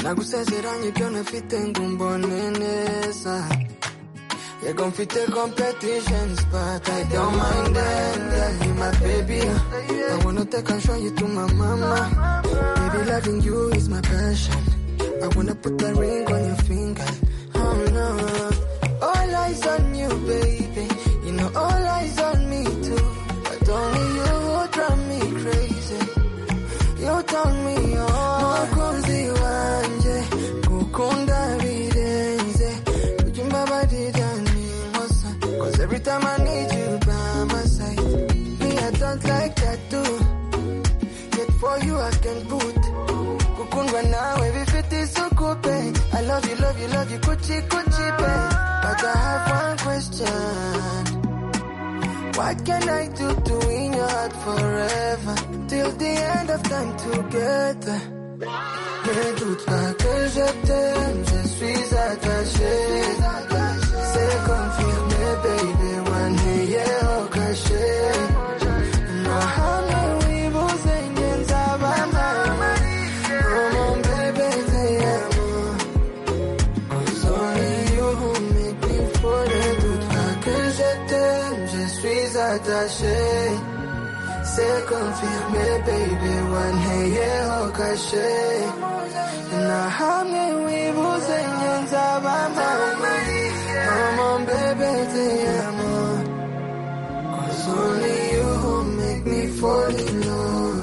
nagusezeranye ibyo ntafite ngo umbone neza yego mfite competitions but I don't mind them yeah, you my baby I wanna take and show you to my mama baby loving you is my passion I wanna put a ring on your finger oh no all eyes on you baby you know all eyes on me too but only you would drive me crazy you turn me on mukunzi wanje gukunda birenze ujya umbabarira ninkosa cause every time I need you by my side me I don't like that too yet for you I can put gukundwa nawe bifite isuku pe I love you love you love you kuchi kuchi pe but I have one question what can I do to win your heart forever till the end of time together Ne doute pas que je t'aime, je suis attaché. C'est confirmé, baby, one day, yeah, au cachet. Na hamwe wibuze ngenza bamama. Oh, mon bébé, te amo. Cause only you who make me fall. Ne doute pas que je t'aime, je suis attaché. C'est confirmé, baby, one hey, yeah, au cachet. Na hamwe wibuze nyenza bamama. Oh, mon bébé, te amo. Cause only you who make me fall in love.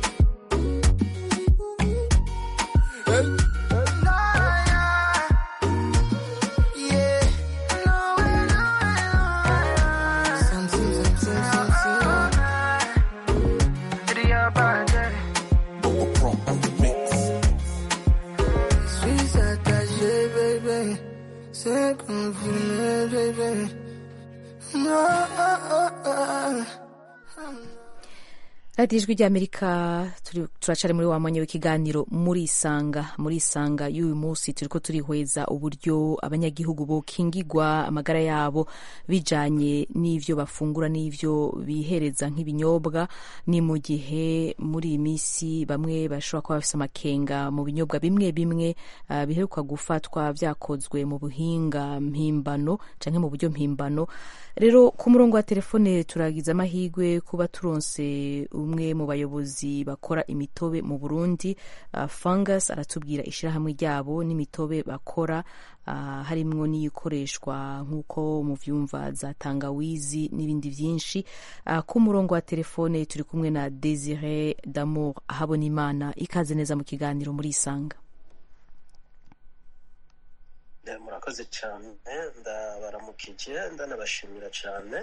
Yeah. Sim, sim, sim, sim, sim, sim. Iria bater. Suis attaché, baby. C'est confirmé, baby. No, oh, oh, oh. radiyo ijwi ry'amerika turi- turacari muri wa mwanya w'ikiganiro muri isanga muri isanga y'uyu munsi turiko turihweza uburyo abanyagihugu bokingigwa amagara yabo bijanye n'ivyo bafungura n'ivyo bihereza nk'ibinyobwa ni mu gihe muri iyi minsi bamwe bashobora kuba bafise amakenga mu binyobwa bimwe bimwe uh, biheruka gufatwa vyakozwe mu buhinga mpimbano canke mu buryo mpimbano rero ku murongo wa telefone turagize amahirwe kuba turonse umwe mu bayobozi bakora imitobe mu burundi uh, fungus aratubwira ishirahamwe ryabo n'imitobe bakora uh, harimwo n'iyikoreshwa nk'uko muvyumva za tangawizi n'ibindi vyinshi uh, ku murongo wa telefone turi kumwe na desire damour ahabona imana ikaze neza mu kiganiro muri isanga Eh, murakoze cyane ndabaramukije ndanabashimira cyane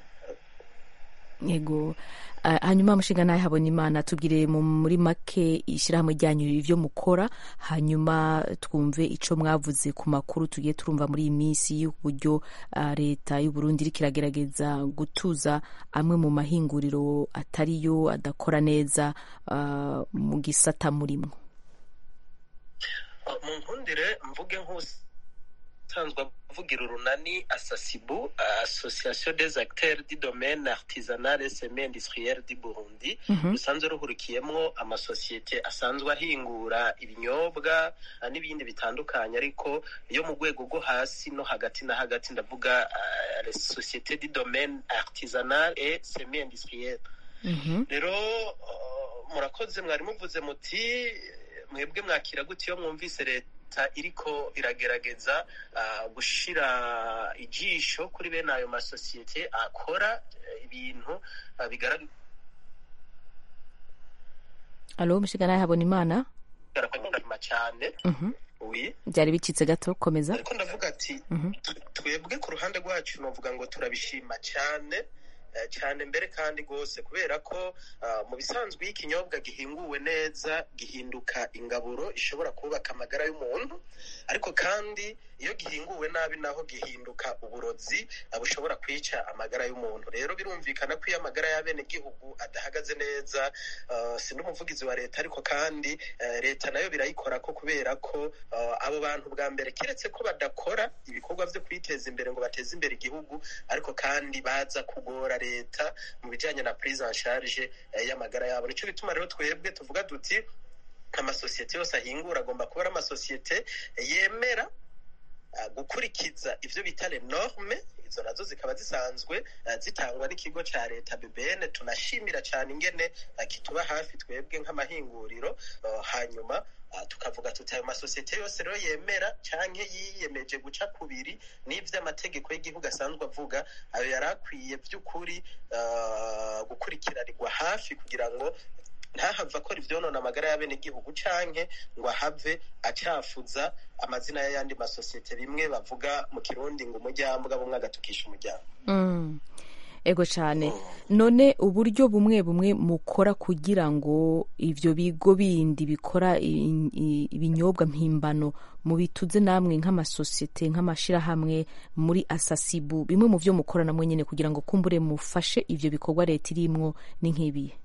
yego Ah, hanyuma mushinga nawe habona imana tubwire mu- muri make ishyirahamwe ryanyu ibyo mukora hanyuma twumve ico mwavuze ku makuru tugiye turumva muri iyi minsi y'uburyo ah, leta y'u Burundi iriko iragerageza gutuza amwe mu mahinguriro atariyo adakora neza ah, mu gisata murimwo mu nkundire mvuge nk'usanzwe avugira urunani asasibu association des acteurs du domaine artisanal et semi industriel du burundi Mhm. rusanzwe ruhurikiyemwo amasosiyete asanzwe ahingura ibinyobwa ah, n'ibindi bitandukanye ariko yo mu rwego rwo hasi no hagati na hagati ndavuga ah, les sociétés du domaine artisanal et semi industriel rero uh, murakoze mwari muvuze muti mwebwe mwakira gute iyo mwumvise leta iriko iragerageza uh, gushira ijisho kuri bene ayo masosiyete akora eh, ibintu uh, bigaragara alo mushinga nawe habona imana ko nyuma cyane Mhm. oui byari bicitse gato komeza ariko ndavuga ati Mhm. twebwe ku ruhande rwacu novuga ngo turabishima cyane eh, cyane mbere kandi rwose kubera ko ah, mu bisanzwe iyo ikinyobwa gihinguwe neza gihinduka ingaburo ishobora kubaka amagara y'umuntu ariko kandi iyo gihinguwe nabi naho gihinduka uburozi ah, bushobora kwica amagara y'umuntu rero birumvikana ko iyo amagara y'abenegihugu adahagaze neza ah, si n'umuvugizi wa leta ariko kandi eh, leta nayo birayikora ko kubera ko ah, abo bantu bwa mbere keretse ko badakora ibikorwa byo kwiteza imbere ngo bateze imbere igihugu ariko kandi baza kugora leta mu bijyanye na prise en charge eh, y'amagara yabo nicyo bituma rero twebwe tuvuga duti amasosiyete yose ahingura agomba kuba ari amasosiyete yemera gukurikiza ivyo bita le norme izo nazo zikaba zisanzwe zitangwa n'ikigo ca leta BBN tunashimira cyane ingene kituba hafi twebwe nk'amahinguriro hanyuma tukavuga tuti ayo masosiyete yose rero yemera canke yiyemeje guca kubiri n'ivy'amategeko y'igihugu asanzwe avuga ayo yari akwiye vy'ukuri gukurikiranirwa hafi kugira ngo ntahava akora ivyonona amagara y'abenegihugu canke ngo ahave acafuza amazina y'ayandi masosiyete bimwe bavuga mu kirundi ngo umuryango bumwe agatukisha umuryango ego cyane none uburyo bumwe bumwe mukora kugira ngo ivyo bigo bindi bikora ibinyobwa mpimbano mu bituze namwe nk'amasosiyete nk'amashirahamwe muri asasibu bimwe mu vyo mukora namwe nyene kugira ngo kumbure mufashe ivyo bikorwa leta irimwo ni nk'ibihe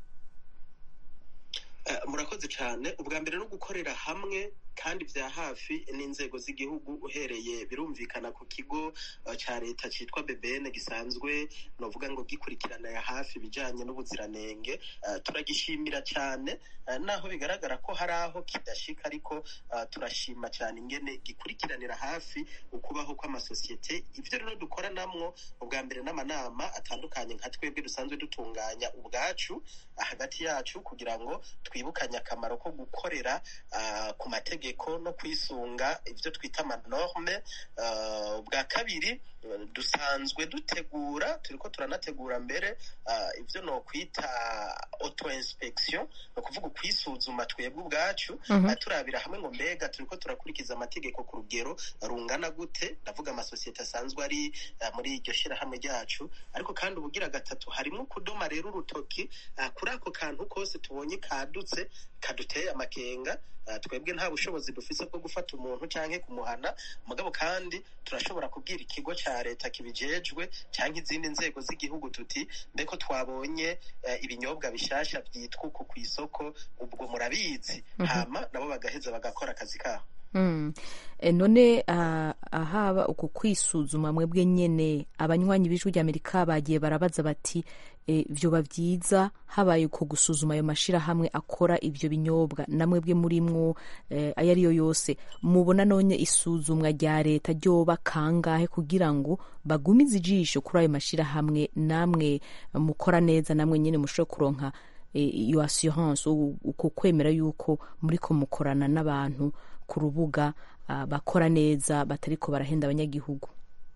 murakoze cyane ubwa mbere no gukorera hamwe kandi bya hafi n'inzego z'igihugu uhereye birumvikana ku kigo cya leta cyitwa BBN gisanzwe novuga ngo gikurikirana ya hafi ibijyanye n'ubuziranenge turagishimira cyane naho bigaragara ko hari aho kidashika ariko turashima cyane ingene gikurikiranira hafi ukubaho kw'amasosiyete ibyo rero dukora namwo ubwa mbere n'amanama atandukanye nka twebwe dusanzwe dutunganya ubwacu hagati yacu kugira ngo twibukanye akamaro ko gukorera ku mategeko no kwisunga ibyo twita amanorme ubwa kabiri dusanzwe dutegura turiko turanategura mbere ibyo no kwita auto inspection ni ukuvuga ukwisuzuma twebwe ubwacu turabira hamwe ngo mbega turiko turakurikiza amategeko ku rugero rungana gute ndavuga amasosiyete asanzwe ari muri iryo shyirahamwe ryacu ariko kandi ubugira gatatu harimo kudoma rero urutoki kuri ako kantu kose tubonye kadutse kaduteye amakenga twebwe nta bushobozi dufise bwo gufata umuntu canke kumuhana mugabo kandi turashobora kubwira ikigo ca leta kibijejwe canke izindi nzego z'igihugu tuti mbeko twabonye ibinyobwa bishasha vyitwa uku kw'isoko ubwo murabizi hama nabo bagaheza bagakora akazi kabo none ahaba uku kwisuzuma mwebwe nyene abanywanyi b'ijwi ry'amerika bagiye barabaza bati vyoba vyiza habaye uko gusuzuma ayo mashirahamwe akora ivyo binyobwa namwebwe murimwo ayo ariyo yose mubona none isuzumwa rya leta ryoba kangahe kugira ngo bagumize ijisho kuri ayo mashirahamwe namwe mukora neza namwe nyene mushobore kuronka iyo assurance uko kwemera yuko muriko mukorana n'abantu ku rubuga bakora neza batariko barahenda abanyagihugu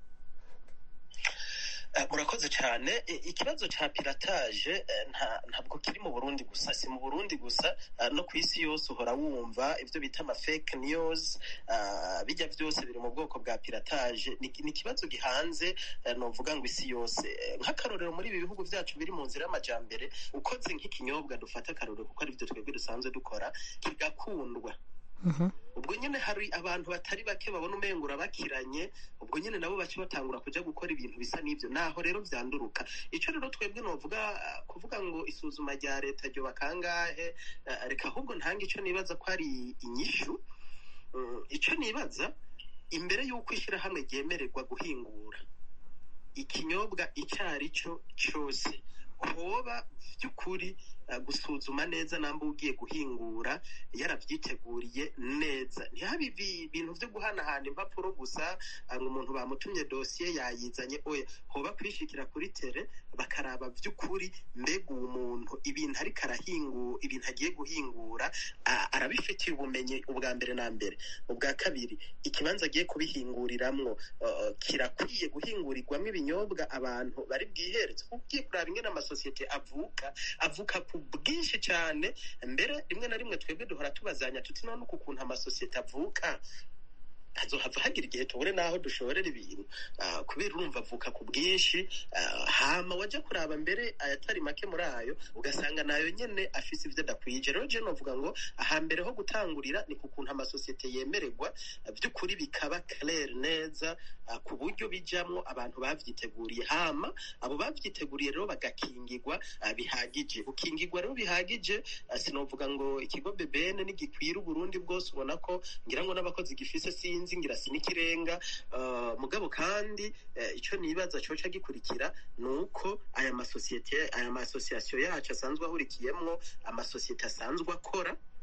murakoze cyane ikibazo cya piratage ntabwo kiri mu burundi gusa si mu burundi gusa no ku isi yose uhora wumva ibyo bita ama fake news bijya byose biri mu bwoko bwa piratage ni ikibazo gihanze nuvuga ngo isi yose nk'akarorero muri ibi bihugu byacu biri mu nzira y'amajyambere ukoze nk'ikinyobwa dufata akarorero kuko aribyo twebwe dusanzwe dukora kigakundwa ubwo nyine hari abantu batari bake babona umengura bakiranye ubwo nyine nabo bace batangura kujya gukora ibintu bisa n'ibyo naho rero byanduruka icyo rero twebwe novuga kuvuga ngo isuzuma rya leta ryo bakangahe reka ahubwo ntange icyo nibaza ko ari inyishu icyo nibaza imbere y'uko ishyirahamwe ryemererwa guhingura ikinyobwa icyo ari cyo cyose hoba by'ukuri gusuzuma neza namba ugiye guhingura yarabyiteguriye neza ntihabe ibintu byo guhanahana impapuro gusa ngo umuntu bamutumye dosiye yayizanye oya hoba kwishikira kuri tere bakaraba by'ukuri mbega uwo muntu ibintu ariko arahingura ibintu agiye guhingura arabifitiye ubumenyi ubwa mbere na mbere ubwa kabiri ikibanza agiye kubihinguriramwo kirakwiye guhingurirwamo ibinyobwa abantu bari bwihereze ugiye kuraba ingene amasosiyete avuka avuka ku bwinshi cyane mbere rimwe na rimwe twebwe duhora tubazanya tuti none uku kuntu amasosiyete avuka hazohava hagira igihe tubure n'aho dushorera ibintu kubera urumva avuka ku bwinshi hama wajya kuraba mbere ayatari make muri ayo ugasanga nayo nyine afise ibyo adakwije rero je novuga ngo ahambere ho gutangurira ni ku kuntu amasosiyete yemererwa by'ukuri bikaba clair neza ku buryo bijamwo abantu bavyiteguriye hama abo bavyiteguriye rero bagakingirwa bihagije gukingirwa rero bihagije sinovuga ngo ikigo BBN nigikwira Uburundi bwose ubona ko ngira ngo n'abakozi gifise sinzi ngira sinikirenga mugabo kandi icyo nibaza coca gikurikira ni uko aya masosiyete aya masosiyasiyo yacu asanzwe ahurikiyemwo amasosiyete asanzwe akora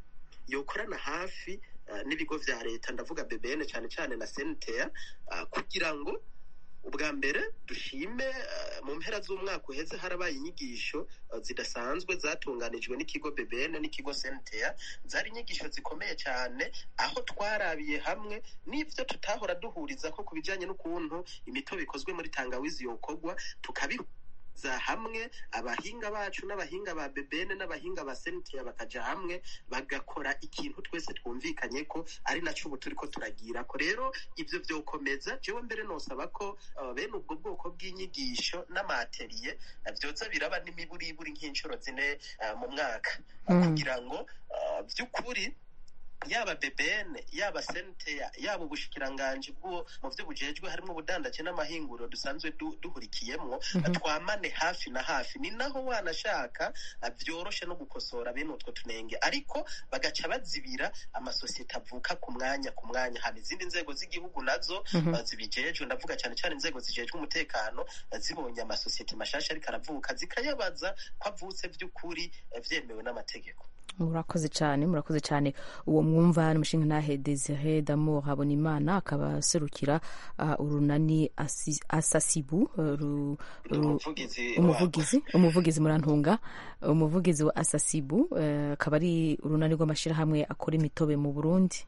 yokorana hafi uh, n'ibigo vya leta ndavuga bbn cyane cyane na sentea uh, kugira ngo ubwa mbere dushime uh, mu mpera z'umwaka uheze harabaye inyigisho uh, zidasanzwe zatunganijwe n'ikigo bbn n'ikigo sentea zari inyigisho zikomeye cyane aho twarabiye hamwe n'ivyo tutahora duhuriza ko ku bijanye n'ukuntu imitobe ikozwe muri tangawizi yokorwa tukabi za hamwe abahinga bacu n'abahinga ba bebene n'abahinga ba sentia bakaja hamwe bagakora ikintu twese twumvikanye ko ari naco ubu turiko turagira ko rero ivyo vyokomeza jewe mbere nosaba ko uh, bene ubwo bwoko bw'inyigisho n'amateriye uh, vyoza biraba n'imiburiburi nk'inshuro zine uh, mu mwaka Mm. kugira ngo uh, vy'ukuri yaba BBN yaba senteya yaba ubushikiranganji bwo mu byo bujejwe harimo ubudandaje n'amahinguriro dusanzwe du, duhurikiyemwo Mhm. twamane hafi na hafi ni naho wanashaka uh, vyoroshe no gukosora bene utwo tunenge ariko bagaca bazibira amasosiyete avuka ku mwanya ku mwanya haba izindi nzego z'igihugu nazo Mhm. uh, zibijejwe ndavuga cyane cyane inzego zijejwe umutekano uh, zibonye amasosiyete mashasha ariko aravuka zikayabaza ko avutse vy'ukuri uh, vyemewe n'amategeko murakoze cyane murakoze cyane uwo mwumva ni umushinga ntahe desire d'amour habonimana akaba aserukira uh, urunani Asi- asasibu uh, ru- ru- umuvugizi umuvugizi umuvugizi murantunga umuvugizi wa asasibu uh, akaba ari urunani rw'amashyirahamwe akora imitobe mu burundi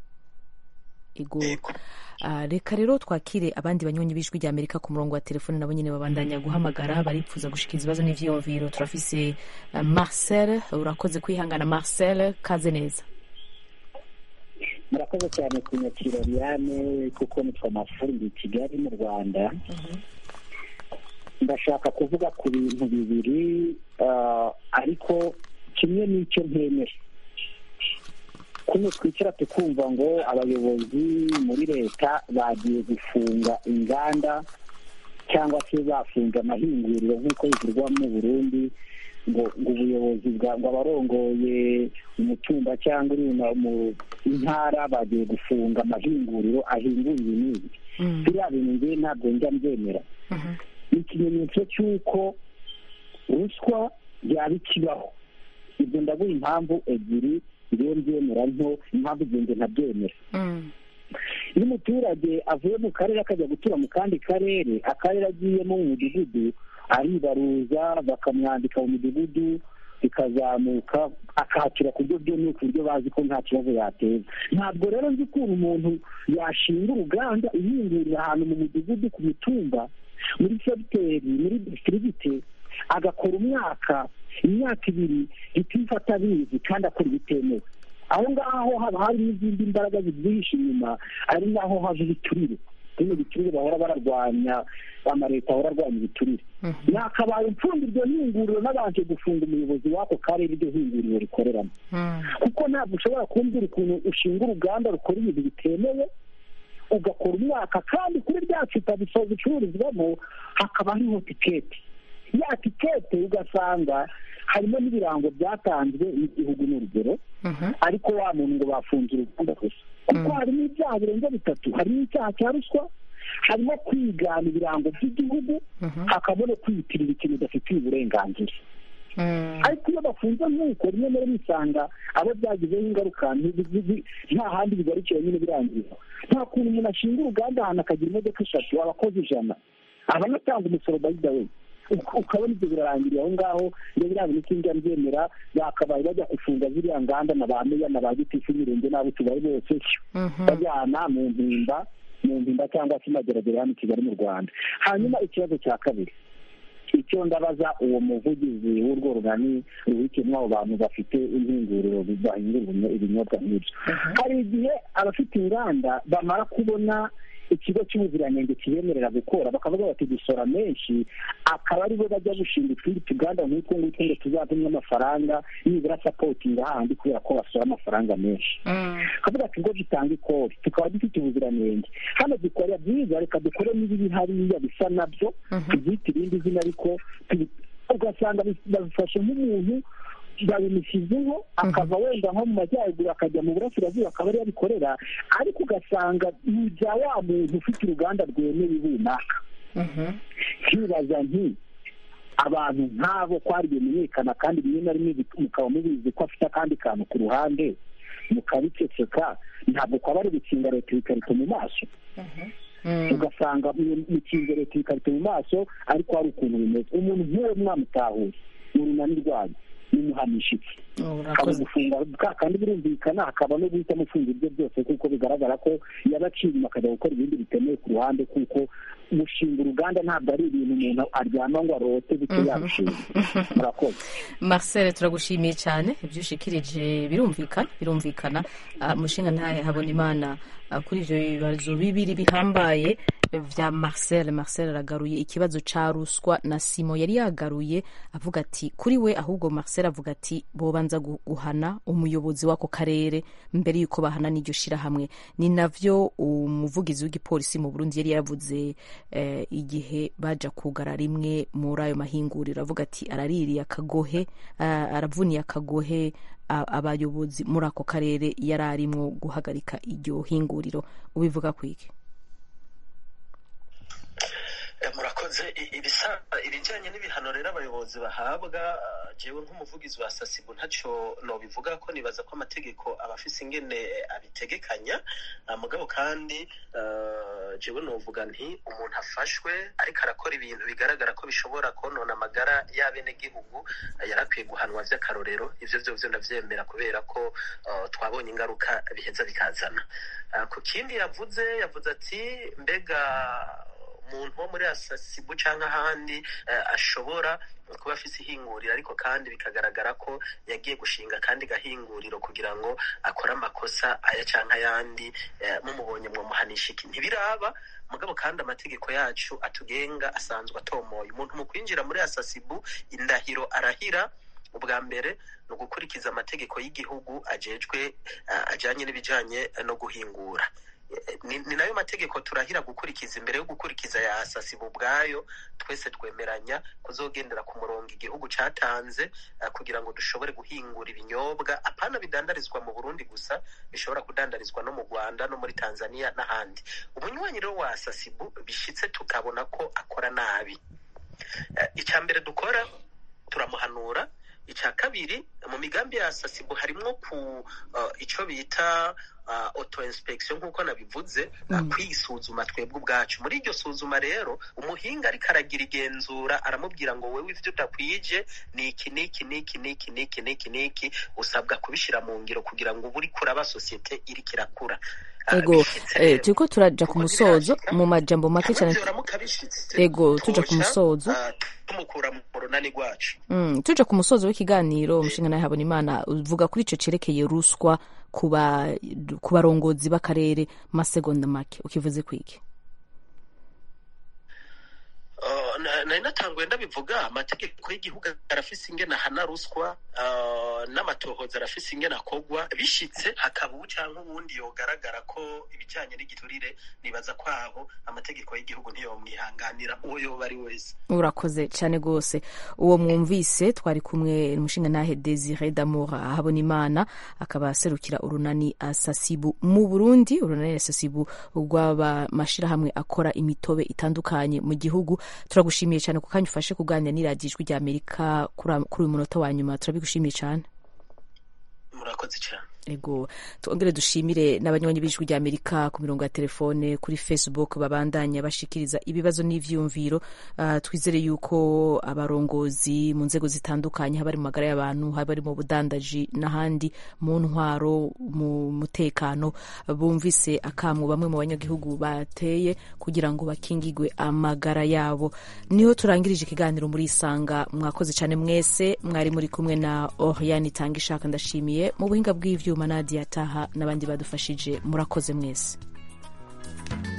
ego uh, reka rero twakire abandi banywanyi b'ijwi rya amerika ku murongo wa telefone nabo nyine babandanya guhamagara baripfuza gushika ibibazo n'ivyiyumviro turafise uh, marcel urakoze kwihangana marcel kaze neza murakoze cyane kunyakira Liliane kuko nitwa mafundi i kigali mu rwanda ndashaka kuvuga ku bintu bibiri ah, ariko kimwe n'icyo ntemera kumwe twicara tukumva ngo abayobozi muri leta bagiye gufunga inganda cyangwa se bafunga amahinguriro nk'uko bivugwa mu burundi ngo ngo ubuyobozi bwa ngo abarongoye umutumba cyangwa uri mu- mu intara bagiye gufunga amahinguriro ahingura ibi n'ibi biriya bintu ngewe ntabwo njya mbyemera ni ikimenyetso cy'uko ruswa yaba ikibaho ibyo ndaguha impamvu ebyiri ngewe mbyemera nto impamvu igenge ntabyemera iyo umuturage avuye mu karere akajya gutura mu kandi karere akarere agiyemo mu mudugudu aribaruza bakamwandika mu mudugudu bikazamuka akahakira ku buryo bwemewe ku buryo bazi ko nta kibazo yateza ntabwo rero nzi ukuntu umuntu yashinga uruganda ihingurira ahantu mu mudugudu ku mitumba muri segiteri muri disitirigite agakora umwaka imyaka ibiri itifata abizi kandi akora ibitemewe aho ngaho haba hari n'izindi mbaraga zibyihishe inyuma ari naho hava ibiturire bino biturire bahora bararwanya amaleta ahora arwanya ibiturire nakabaye mfunda iryo hinguriro nabanje gufunga umuyobozi w'ako karere iryo hinguriro rikoreramo kuko ntabwo ushobora kumbwira ukuntu ushinga uruganda rukora ibintu bitemewe ugakora umwaka kandi kuri rya cupa biso- bicururizwamo hakaba hariho tiketi ya tikete ugasanga harimo n'ibirango byatanzwe n'igihugu n'urugero ariko wa muntu ngo bafunze uruganda gusa kuko harimo ibyaha birenze bitatu harimo icyaha cya ruswa harimo kwigana ibirango by'igihugu hakabamo no kwiyitirira ikintu udafitiye uburenganzira ariko iyo bafunze nk'uko rimwe na rimwe usanga abo byagizeho ingaruka ntizi- ntizi- nta handi bigarukiye nyine birangira nta kuntu umuntu ashinga uruganda ahantu akagira imodoka eshatu abakozi ijana abanatanga umusoro bayida we Uk- ukabona ibyo birarangiriye aho ngaho iyo biriya bintu sinjya mbyemera bakabaye bajya gufunga ziriya nganda na ba meya na ba gitifu imirenge n'abo tubaye bose bajyana mu mpimba mu mpimba cyangwa se mageragere hano i kigali mu rwanda hanyuma ikibazo cya kabiri icyo ndabaza uwo muvugizi w'urwo runani ruhikiyemo abo bantu bafite impinguriro bahingura ibinyobwa nk'ibyo hari igihe abafite inganda bamara kubona ikigo cy'ubuziranenge kibemerera gukora bakavuga bati dusora menshi akaba aribo bajya gushinga utundi tuganda nk'utwo ngutwo ngo tuzavemo amafaranga nibura sapotinga hahandi kubera ko basora amafaranga menshi kavuga ati ngo dutanga ikori tukaba dufite ubuziranenge hano dukora byiza reka dukore n'ibiri hariya bisa nabyo tubyite irindi zina ariko tubi- ugasanga bi- babifashe nk'umuntu babimushyizeho akava wenda nko mu majyaruguru akajya mu burasirazuba akaba ariyo abikorera ariko ugasanga ni ibya wa muntu ufite uruganda rwemewe runaka nkibaza nti abantu nk'abo ko hari bimenyekana kandi rimwe na rimwe bik- mukaba mubizi ko afite akandi kantu ku ruhande mukabiceceka ntabwo kwaba ari gukinga leta ibikarito mu maso ugasanga mukinze leta ibikarito mu maso ariko hari ukuntu bimeze umuntu nk'uwo mwamutahuye mu runani rwanyu nimuhamisha iki gufunga kandi birumvikana hakaba no guhita mufunga ibyo byose kuko bigaragara ko yabaciye inyuma akajya gukora ibindi bitemewe ku ruhande kuko gushinga uruganda ntabwo ari ibintu umuntu aryama ngo arote bityo yabishinga murakoze marcel turagushimiye cyane ibyo ushikirije birumvikana birumvikana umushinga ntahe habona imana kuri ibyo bibazo bibiri bihambaye vya marcel marcel aragaruye ikibazo ca ruswa na simo yari yagaruye avuga ati kuri we ahubwo marcel avuga ati bobanza guhana umuyobozi w'ako karere mbere y'uko bahana n'iryo shirahamwe ni navyo umuvugizi w'igipolisi mu burundi yari yaravuze eh, igihe baja kugara rimwe muri ayo mahinguriro avuga ati araririye akagohe uh, aravuniye akagohe abayobozi muri ako karere yari arimwo guhagarika iryo hinguriro ubivuga kwiki murakoze ibijyanye n'ibihano rero abayobozi bahabwa jewe nk'umuvugizi wa sasibu ntacyo nobivuga ko nibaza ko amategeko aba afise ingene abitegekanya mugabo kandi jewe novuga nti umuntu afashwe ariko arakora ibintu bigaragara ko bishobora konona amagara y'abenegihugu yarakwiye guhanwa vy'akarorero ivyo vyovyo ndavyemera kubera ko twabonye ingaruka biheza bikazana ku kindi yavuze yavuze ati mbega umuntu wo muri asasibu cyangwa ahandi ashobora kuba afise ihinguriro ariko kandi bikagaragara ko yagiye gushinga kandi gahinguriro kugira ngo akore amakosa aya cyangwa ayandi mumubonye mwamuhanisha iki ntibiraba mugabo kandi amategeko yacu atugenga asanzwe atomoye umuntu mu kwinjira muri asasibu indahiro arahira ubwa mbere ni ugukurikiza amategeko y'igihugu ajejwe ajyanye n'ibijyanye no guhingura ni nayo mategeko turahira gukurikiza imbere yo gukurikiza ya asasibu ubwayo twese twemeranya kuzogendera ku murongo igihugu cyatanze kugira ngo dushobore guhingura ibinyobwa apana bidandarizwa mu burundi gusa bishobora kudandarizwa no mu rwanda no muri tanzania n'ahandi umunywanyi rero wa asasibu bishyitse tukabona ko akora nabi icya mbere dukora turamuhanura icya kabiri mu migambi ya sasibu harimo ku icyo bita auto inspection nk'uko nabivuze kwisuzuma twebwe ubwacu muri iryo suzuma rero umuhinga ariko aragira igenzura aramubwira ngo wowe ibyo udakwije ni iki n'iki n'iki n'iki n'iki n'iki n'iki usabwa kubishyira mu ngiro kugira ngo uba uri kuraba sosiyete iriko irakura ego turiko turaja ku musozo mu majambo make cyane ego tuja ku musozo tumukura mu runani rwacu tuja ku musozo w'ikiganiro umushinga nawe habona imana uvuga kuri ico cerekeye ruswa ku barongozi b'akarere masegonda make ukivuze kwiki nari natanguye ndabivuga amategeko y'igihugu arafise ingene ahana ruswa n'amatohoza arafise ingene akogwa bishitse hakaba ubu cyangwa ubundi yogaragara ko ibijyanye n'igiturire nibaza ko aho amategeko y'igihugu ntiyomwihanganira uwo yoba ari wese urakoze cyane rwose uwo mwumvise twari kumwe umushinga nahe desire d'amour habona imana akaba aserukira urunani asasibu mu burundi urunani asasibu rw'amashirahamwe akora imitobe itandukanye mu gihugu turagushimiye cyane ku kanya ufashe kuganira n'iradiyo ijwi rya amerika kuri uyu munota wa nyuma turabigushimiye cyane murakoze cyane ego twongere dushimire n'abanywanyi b'ijwi rya amerika ku mirongo ya telefone kuri facebook babandanya bashikiriza ibibazo n'ivyumviro uh, twizere yuko abarongozi mu nzego zitandukanye haba ari mu magara y'abantu haba ari mu budandaji n'ahandi mu ntwaro mu mutekano bumvise akamwe bamwe mu banyagihugu bateye kugira ngo bakingigwe amagara yabo niho turangirije ikiganiro muri isanga mwakoze cyane mwese mwari muri kumwe na oriane itanga ishaka ndashimiye mu buhinga bw'ivyo ibyuma Nadia Taha n'abandi badufashije murakoze mwese